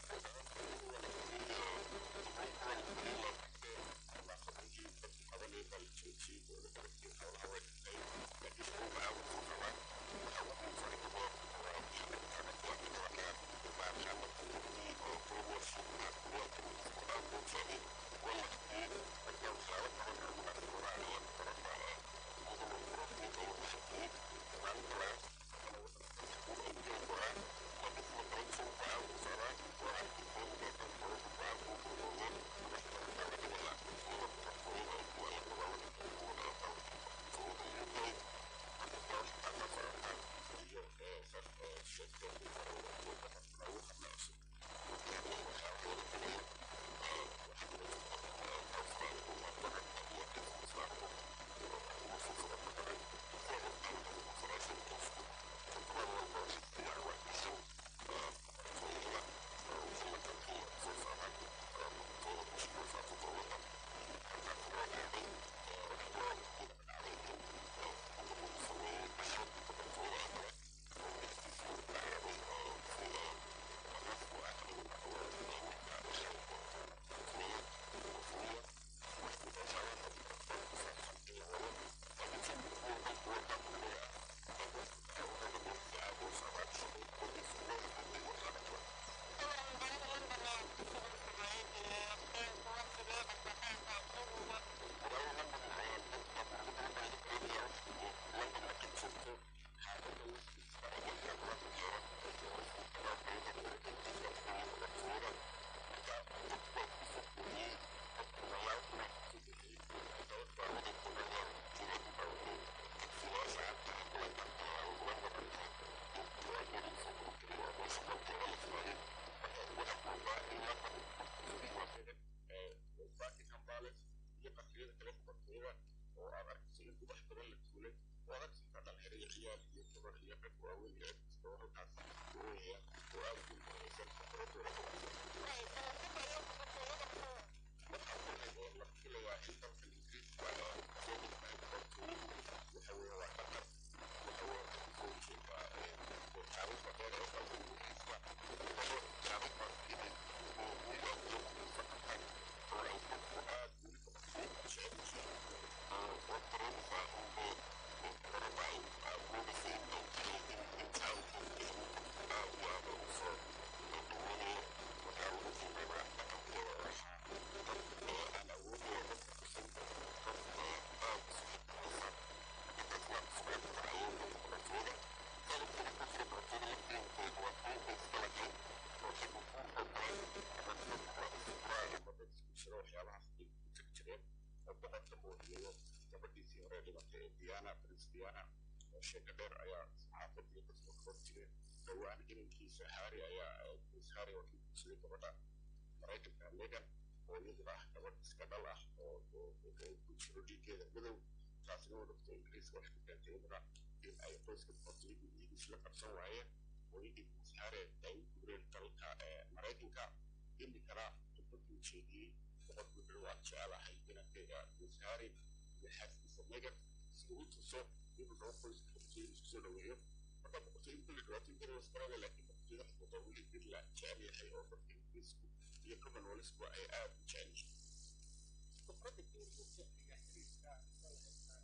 [SPEAKER 4] buckingham palace iyo qasriyada kale boqortooyada oo aad arkayso in ubax badan la tuulay oo aad arkaysa dhalinyaro iyo ciyaal iyo gabar iyo rag waaweyn iyo cid kasta oo halkaas ooyaya oo aad ugu muhiimsan boqoradooda waxaa kulay la filayaa in dalka ingiriiska soo gudbay boqortooyadu waxa weeye waa dhaqan waxa weeye kasoo jeeda taariikhda dheer ee dalka ingiriiska oo taariikhdaas inay oo uga faqatan oo ay dadku aad weli boqortooyada jecel yihiin oo waqtigeeda oo boqorada ay awoodaysa in ay tahay in intaa u hoggeyn aad iyo aad ugu soo dhaweynayo waxaa ugu fiimeynaa dhaqankooda oo ahaa dad aan awoodooda dadka kusan dad aad isu xikmaysan dadka sugeynta awoodda boqortooyada qalabkana ku jira boqortooyada laftiinkeedu waa kuwa iska lahayd oo xagga ku ogolaan ama dadka isfuraan ama dad isku jira waxyaabahaas ay ku jiri jireen oo boqorka moohiyeeyo gabadhiisii hore dhimatay ee diana prince diana oo sheeka dheer ayaa saxaafadii dadka ka hor jireen dhowaan inankiisa harry ayaa prince harry oo kii guursaday gabadha maraykanka megan oo iyaduna ah gabadh iska dhal ah oo ku jiro dhiiggeeda madow taasina oo dhogta ingiriiska waxay ku keentay iyaduna in ay qoyska boqortooyadu iyagu isla qabsan waayeen hooyadii prince harry ay u guureen dalka maraykanka iminkana khudbaduu jeediyey
[SPEAKER 2] boqor wuxuu waan jecelahay inankeega wasaare iyo xaaskiisa megan si uu tuso inuu noo qoyska boqortooyada isku soo dhaweeyo marka boqortooyada kulli dhibaatooyin kale wasbarada laakiin boqortooyada xaquuqa weli mid la jecel yahay oo dadka ingiriisku iyo commonwealthku ay aad u jecel yihiin
[SPEAKER 1] khibradda geeriyoosa ayaa xiriirka la haystaa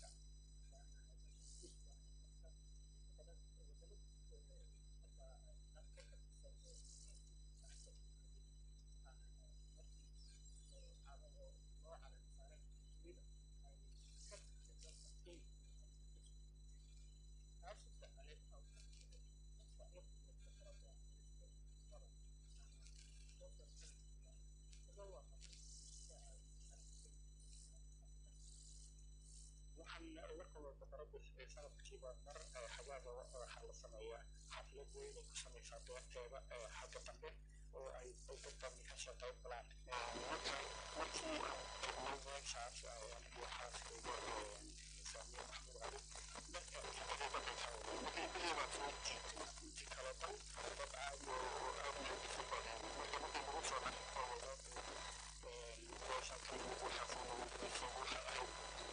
[SPEAKER 2] waxaan la kulmay boqorada sanadkiiba mar xagaaga waxaa la sameeyaa xaflad weyn ay ku samaysaa beerteeda xagga dambe oo ay dad badan ka soo qayb galaan marka markii aan tagnay meeshaas waxaas uga saamiye maxmud cali dadka iyaga soo jiitay intii kale dhan dad aad oo aad u xiisa badan marka markii lagu soo dhaqo meesha kan waxaa soo noqonaysa waxa ahayd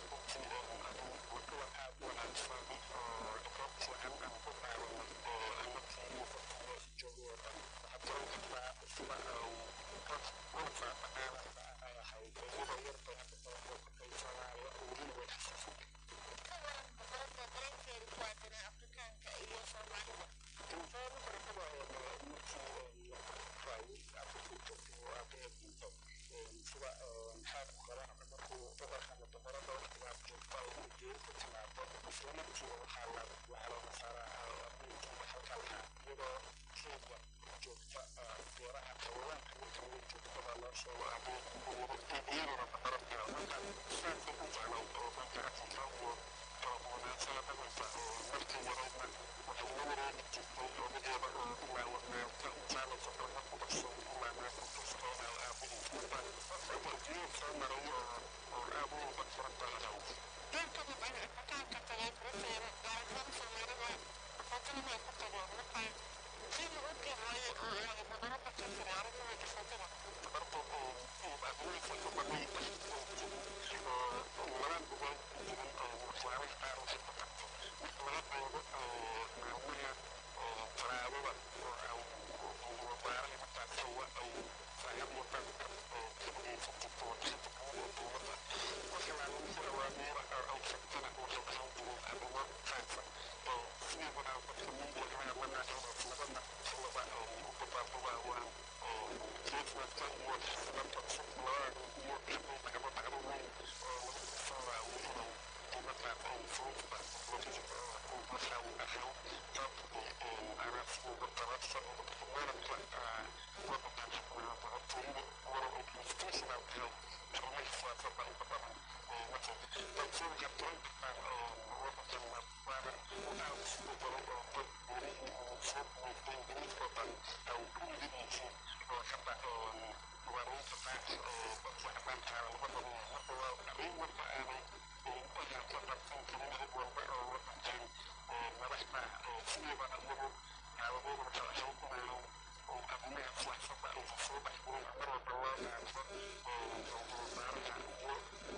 [SPEAKER 2] kuwan aad u wanaagsan oo dhaqan fiican aan ku qaadano oo anakii mufarkumeesha joogo oo dhan waxaad garan kartaa sida dad dhulka dhaqaalaha ay ahayd iyadoo yar bay hadda soo booqatay soomaaliya welina way xasuusatay
[SPEAKER 5] ka waran boqorada dareenkeeda ku aadanaa afrikaanka iyo soomaalida
[SPEAKER 2] intaan boqorada markii raayay afrika oo aabbaheed dhinto sida maxaad ku qaba markuu boqorka ama boqorada waqtigaas joogta ay geeri ku timaado isla markiiba waxaa la waxaa looga saaraa abiinkiiba halka lahaa iyadoo kenya joogta beeraha xayawaanka marka laga joogta baa loo sheego abiin iyaduna boqorada marka saasay u jeclow oo marka afrika iyo wanaagsan dhaqanka oo markii yareydna waxay la wareegi jirtay odageeda oo ilaa wanaagta jaalaysa dhaqan ku dhashay ilaa naagta kastoona aabihiis marka warjiyeed soo maray oo oo aad u uga furan badan
[SPEAKER 5] dad ka mid ah afrikaanka tagay britain gaar ahaan soomaalida footana way ku tageen marka kii lagu qiimeeyey oo ay boqorada ka jiray arrimahooda footada
[SPEAKER 2] barto oo aabihiisa ka badnay oo laban uga jirin oo waxyaabaha qaar waxay ku qabtay marka laga eego maalmaha talaabada oo wasaaraha markaas hawa ay saaxiib wadanka oo ka dhageysan jirto wadashada guud ee dowladda marka laalamihi awaamiira ay shagtana waxay ahaan jireen arrimo khaasa oo sideedana dadka miidiyaha manaaxoodaas labada xilaba u dabaabugaa waan jeednadka iyo xisabanta cusub labada iyo xibay dhacdo dhacdo weyn oo lagu tusoodaa weliba dowladda ay furuudda weliba markaa uu ahaa dad araasiga darabsa oo weerarka wadankan xukmaa boqortooyada walow ay constitutional tahay arrimaha siyaasadda inta badan marka dad soo gartoon kartaan wadankan waana aad isu bedelo oo dad welihii uu soo guuystay ingiriiskoo dhan ay ku yidin yihiin oo hadda wareynta taas oo dadka caddaankaa labada marka waa arrin marka aanay u ahaato dharsan karin cid walba oo wadankan madaxda sideedana iyagu xaaladooda marka waxay u kumeeleen arrimaha siyaasadda aysan soo dhexgelin mar walba loo qaato wasaaraha iyo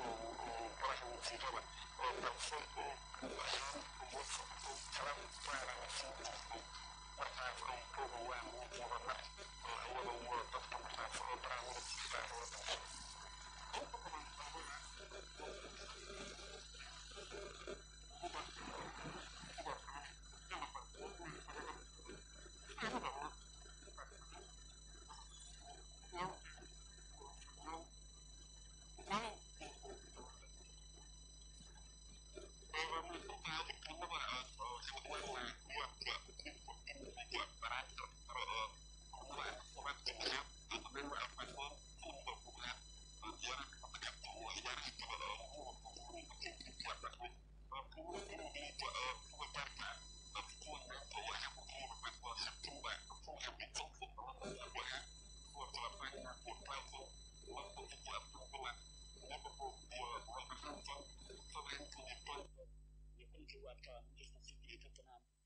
[SPEAKER 2] madaxa wasiirada oo balse ahaan iyo kala gaarana sii jirtay markaas ay koogayaan wiigiiba mar oo iyada iyo dadka markaas oo baraamirista wadanka inta badan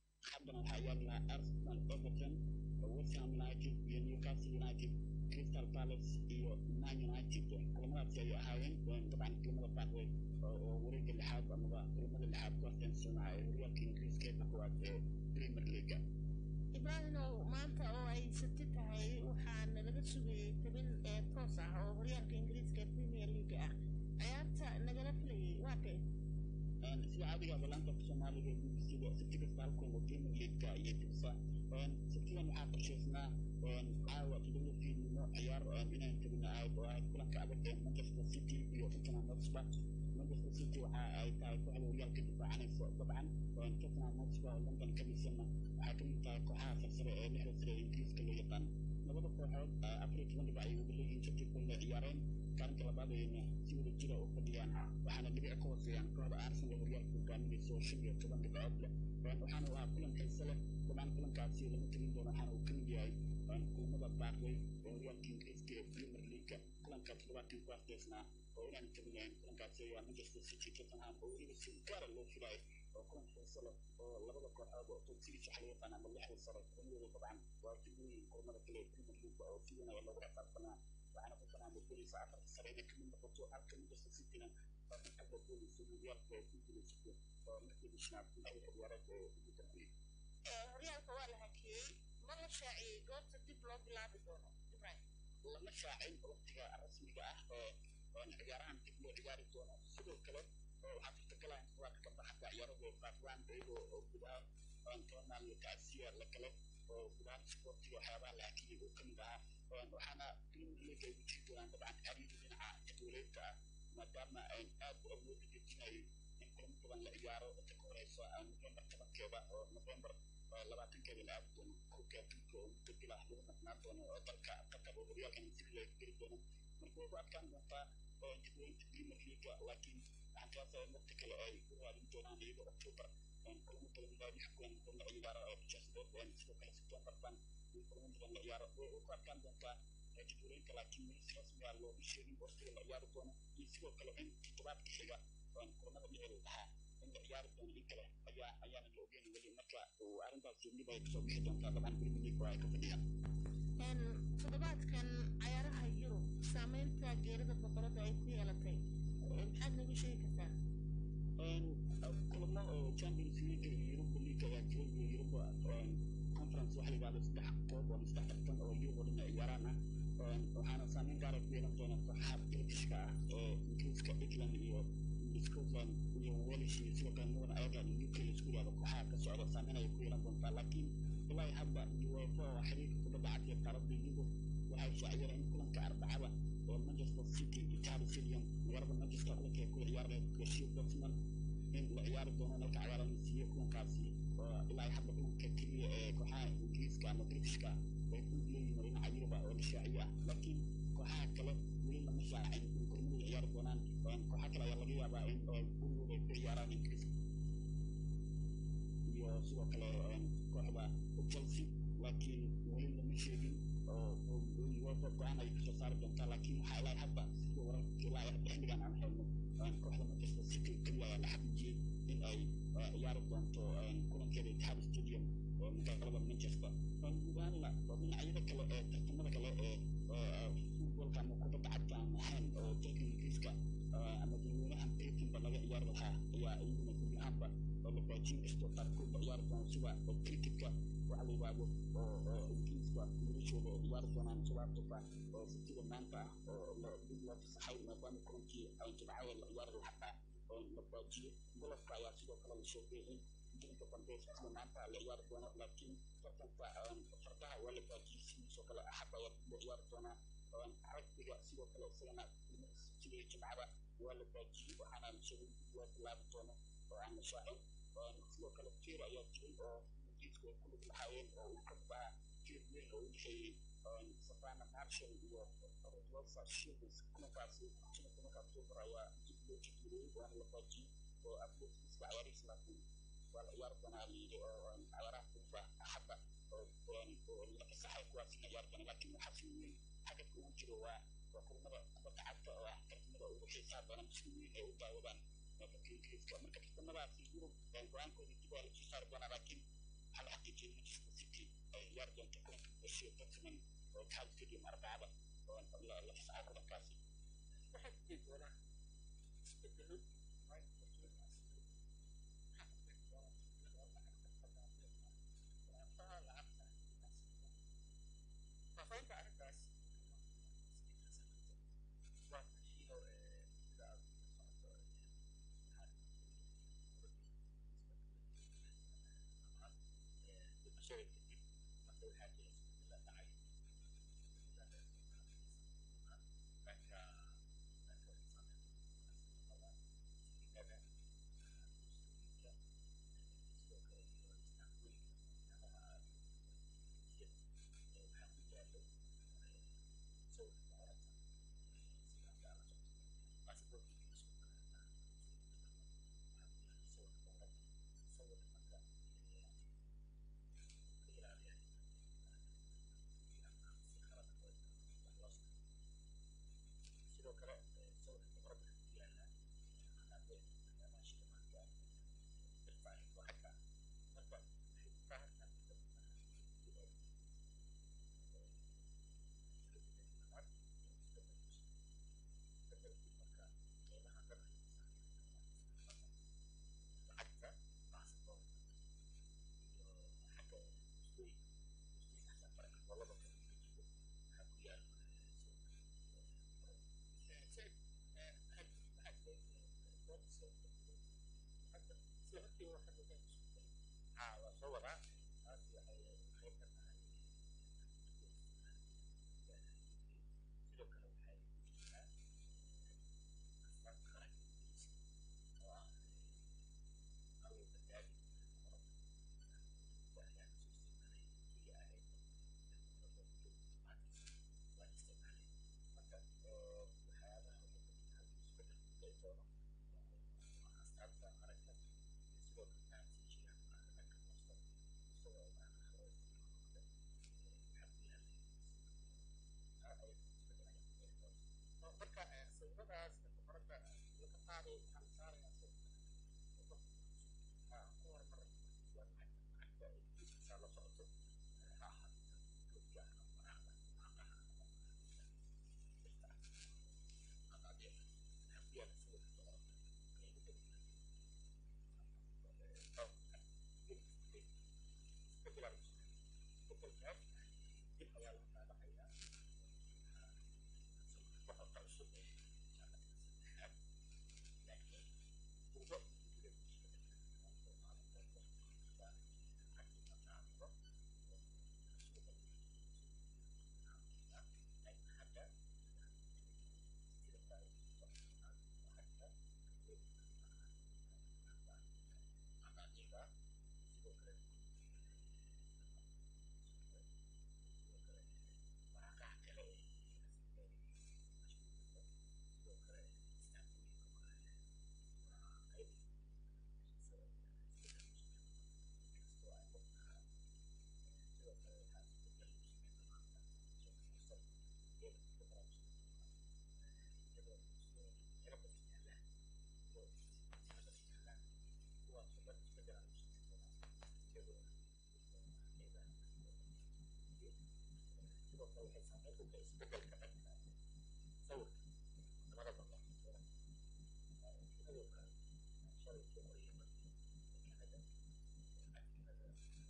[SPEAKER 2] haddana waxaa yaallaa arsenal everton west ham united iyo newcastle united crystal palace iyo man united kulamadaasi ay ahaayeen dabcan kulamada baaqway oo wareega lixaad amaba kulamada lixaad ku afkeensanaa ee horyaalka ingiriiska ee kuwaad ee premier leaga
[SPEAKER 5] ibraahimow maanta oo ay sabti tahay waxaana laga sugayey tabin ee toos ah oo horyaalka ingiriiska ee premier league ah ciyaarta nagala filayay waa kee
[SPEAKER 2] sida caadiga balaanta soomaaliga ee bbcda sabti kasta halkan oo premier leagueka ayay tirsa sabtidan waxaa qorshaysnaa caawa todoba fiidnimo ciyaar inaan tabina ahayd oo ahayd kulanka adag ee manchester city iyo tottenham hotspur manchester city waxa ay tahay kooxda horyaalka difaacanaysa dabcan tottenham hotspur oo london ka dhisana waxay kamid tahay kooxaha sarsare ee lixda sare ee ingiriiska loo yaqaan labada kooxood afar iyo toban dhibac ay wada leeyihiin sabti kulle ciyaareen kaalinka labaad ayna si wada jira u fadhiyaan waxaana dhibic ka hooseeyaan kooxda arsenal horyaalka hogaaminaysa oo shan iyo toban dhibcood leh waxaana u ahaa kulan xiise leh dabcan kulankaasi lama tegin doono waxaana uu kamid yahay kulamada baaqway ee horyaalka ingiriiska ee premier leagueka kulanka toddobaadkan ku afdeysnaa oo inaan tabinayn kulankaasi ayaa manchester city tottenham oo weliba si gaara loo filayo oo kulan xiise leh oo labada kooxood oo top six waxa loo yaqaan ama lixda sare kulamada dabcan waa tigooyin kulamada kale ee premier league oo si weyn ayaa loogu xisaabtanaa waxaana tottenham oo gelaysa afarta sare inay kamid noqoto halka manchester cityna ka gelaysa horyaalka ay ku gulaysato oo markii bishnaad lixda ciyaareed ee ugu dambeeyey
[SPEAKER 5] horyaalka waa la hakiyey ma la shaaciyey goobta dib loo bilaabi doono ibraahim
[SPEAKER 2] lama shaacin waqtiga rasmiga ah ee ciyaarahan dib loo ciyaari doono sidoo kale waxaa suurtagala in kuwaadka baxda ciyaarada baaqwaan iyagoo oo gudaha tobanaan iyo tacsiya la kale oo gudaha sportiga waxyaabaha la hakiyey oo kamid ahaa waxaana premier league ay ujiiri doonaan dabcan xariiri dhinaca jadwaleynta ah maadaama ay aad u awoodi dejinayo in kulamo badan la ciyaaro inta ka horeysa november tobankeeda oo november labaatankeeda la aadi doono koobka adduunka oo muddo bil ah lagu maqnaan doono oo dalka qatar oo horyaalkan si loo geli doono marka way ku adkaan doontaa jadwaleynta premier league laakiin waxaan qiyaasaya waqti kale ay u raadin doonaan iyadoo october kulamo badan baa lix kulan oo la ciyaaro oo chelsea sidoo kale septemberban kulamo badan la ciyaaro way ku adkaan doontaa jadwaleynta laakiin weli si rasmi ah looma sheegin waqtiga la ciyaari doono iyo sidoo kale in toddobaadka xiga kulamada dhici lahaa in la ciyaari doono in kale ayaa ayaana la ogeyn weli marka arrintaasi dib ay kasoo bixi doontaa dabcan premier league oo ay ka fadhiyaan
[SPEAKER 5] toddobaadkan cayaaraha yurub saameynta geerida boqorada ay ku yeelatay maxaad nooga sheegi kartaa
[SPEAKER 2] kulamo oo champions league iyo europa league ayaa jira iyo europa conference waxa la yidhahda saddex koob oo saddex tartan oo yurub oo dhan ay ciyaaraan ah waxaana saameyn gaara ku yeelan doona kooxaha britishka ah ee ingiriiska england iyo scotland iyo walish iyo sidoo kale northern ireland iyo uk laisku yidhahdo kooxaha ka socda saameyn ayay ku yeelan doontaa laakiin ilaa hadda uefa oo xiriirka kubadda cagta ee qaaradda yurub waxay shaaciyeen in kulanka arbacada oo manchester city itihad stadium magaalada manchester kulanka ay ku ciyaareen gashiyo dortmund in la ciyaari doono nalka cagaaran la siiyo kulankaasi oo ilaa hadda kulanka keliya ee kooxaha ingiriiska ama britishka ay ku leeyihiin dhinaca yuruba oo la shaaciyo ah laakiin kooxaha kale weli lama shaacin in kulamadu ciyaari doonaan kooxa kale ayaa laga yaabaa in gurigooda ay ku ciyaaraan ingiriiska iyo sidoo kale kooxda chelsea laakiin weli lama sheegin oo uefa go-aan ay kasoo saari doontaa laakiin waxaa ilaa hadda sida wararka ilaa hadda xilligan aan helno kooxda manchester city keliya ayaa la xaqiijiyey in ay ciyaari doonto kulankeeda itihad stadium oo magaalada manchester guud ahaanna dhinacyada kale ee tartamada kale ee futbolka ama kubadda cagta aan ahayn oo dalka ingiriiska ama dadweynahan britanba laga ciyaari lahaa ayaa iyaguna guud ahaanba oo la baajin kastoo qaarkood la ciyaari doono sida cricketka waxa la yidhaahdo oo ingiriiska wiilashooda ay ciyaari doonaan sababtoba oo sabtida maanta ah oo dib loo fasaxay maadaama kulankii ay jimcada la ciyaari lahaa oo la baajiyey golofka ayaa sidoo kale la sheegay in jirinka dambe sabtida maanta la ciyaari doono laakiin tartanka fardaha waa la baajiyey sidiisoo kale axadda ayaa dib loo ciyaari doonaa ragbiga sidoo kale isagana sabtida jimcada waa la baajiyey waxaana la sheegay dib loo bilaabi doono oo aan la shaacin sidoo kale feer ayaa jiray oo ingiriisku ay ku lug lahaayeen oo uu ka bahaa feer weyn oo u dhexeeyey savannah marshall iyo rosa shields kulankaasi shan tobanka october ayaa dib loo jadwaliyey waana la baajiyey oo atletikiska ciyaarihiisa laakiin waa la ciyaari doonaa layidhi oo ciyaaraha furufa axadda oo la fasaxay kuwaasina ciyaari doona laakiin waxaa si weyn xagadka ugu jiro waa waa kulamada kubadda cagta oo ah tartamada ugu xiisaha badan si weyn ay u daawadaan dalka ingiriiska marka tartamadaasi yurub go-aankooda dib waa lasoo saari doonaa laakiin waxaa la xaqiijiyey manchester city ay ciyaari doonto kulanka gashiyo tottenham oo itihad stadium arbacada
[SPEAKER 4] la fasaxo markaasi
[SPEAKER 1] waxaa jiri doona isbedelo maalinka warshadaas maxaa ka bixi doona lacagta fadaadeeda waraqaha lacagta faafahinta arrintaas
[SPEAKER 6] waa shiino sida aad socoto dhimashada kadib marka waxaa jira isbedela dhacay dhanka dhanka sinada musliminka sidoo kale iyo istaanbulika waxyaabaha waxaa ku yaalo sawirka boqorada sida hadda ala socto baasaboorkiisa isku kaleeta waxaa ku yaalo sawirka boqorada sawirka marka ka ilaaliya si qalad wax loo sameeyo sidoo kale sawirka boqorada ku yaala qanaadee waxyaabaha shilimaadka irfaaci lacagta marka waxay u baahan tahay lacagta baasaboorka iyo xagga mustooyinka mustooyinka xataa marka gobolada kale ka jiro waxaa ku yaal
[SPEAKER 1] said
[SPEAKER 6] waxaa jira dood sawirka
[SPEAKER 1] hadda sida markii waxaa laga isku day
[SPEAKER 6] haa waa soo wadaa taas waxay qayb ka tahay sidoo kale waxay ku jirtaa astaanta qaranka ingiriiska oo ah allow badbaadi qorada ayaa kasoo isticmaalay keliya ahayd qorada waa isticmaalay marka waxyaabaha halkii isbedel ku dhici doono waa astaanta qaranka iyo sidoo kale taansiishiga dhanka hoosta isagoo maana hore waxaa ku yaalay isbedel ayaa ku dhici doona
[SPEAKER 1] marka sawiradaas boqorada laga qaaday waxaa la saarayaa sawirka
[SPEAKER 6] haa ku hormar waa lacagta lacagta ay ingiriiska la socoto ha ahaato goodka ama waraaqda waraaqaha ama birta qadaadee waxaa ku yaala sawirka boqorada qaybo kala duwan isbedel aan isbedelkaas dib ayaa loo daabacayaa sawirka boqorka cusub ee jaamacadda saddexaad laakiin urbo iyo isbedelkaas oo maalinta waqtiga lacagtii la qaado oo suuqa laakiin hadda sida tahay soconaa lacagta qadaadiga sidoo kale sidoo kale waraaqaha kale ee sidoo kale istaatooyinka kale waa qayb inkastoo ay qofka sidoo kale waxaa isbedel lagu sameyn doonaa sheekh mursal geela ku dara iyadoo muslimooyinka meelo badan yaallaan iyadoo meelo badan yaallaan kuwaasoo dhan isbedel lagu sameyn doonaa iyadoo qeybaha sidoo kale waxay saameyn ku tahay isbedelka dhanka sawirka wadamada badan sawira sidoo kale shalay soo qoriyay markii kanada kanada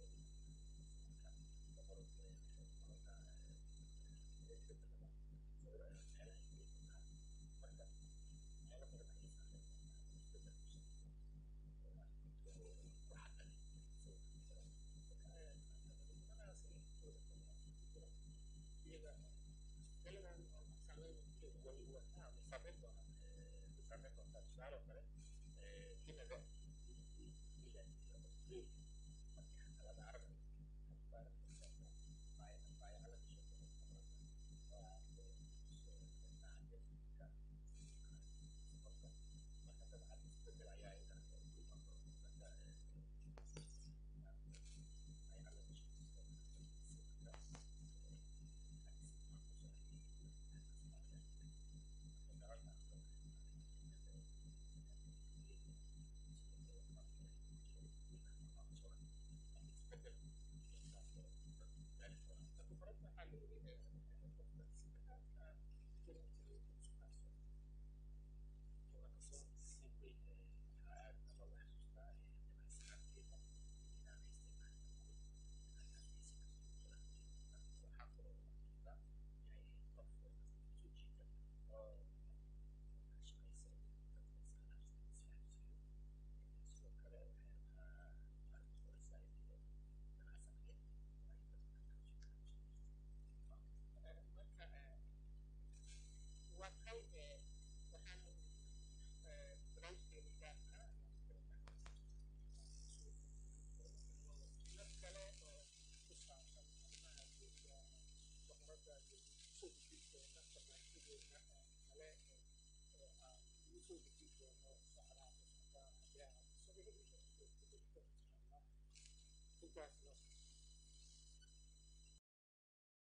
[SPEAKER 6] boqorka boqorka isbedelada sawira meelaha ay ku tahay marka meelo badan ayay saameyn doontaa isbedel ku sameyn waxaa dhali sawirka marka iyaga
[SPEAKER 1] daladan oo saameyn
[SPEAKER 6] way way saameyn doonaan way saameyn doontaa tusaale oo kale canada iyo iyo australia markii xataa laga aragayo baayacala ka sheekay waa marka marka dabcan isbedel ayaa iyadana ku iman doona marka baayacala ka sheekay sidoo
[SPEAKER 1] soo dejin doono socdaha socdaa ayaa sababihii intaasna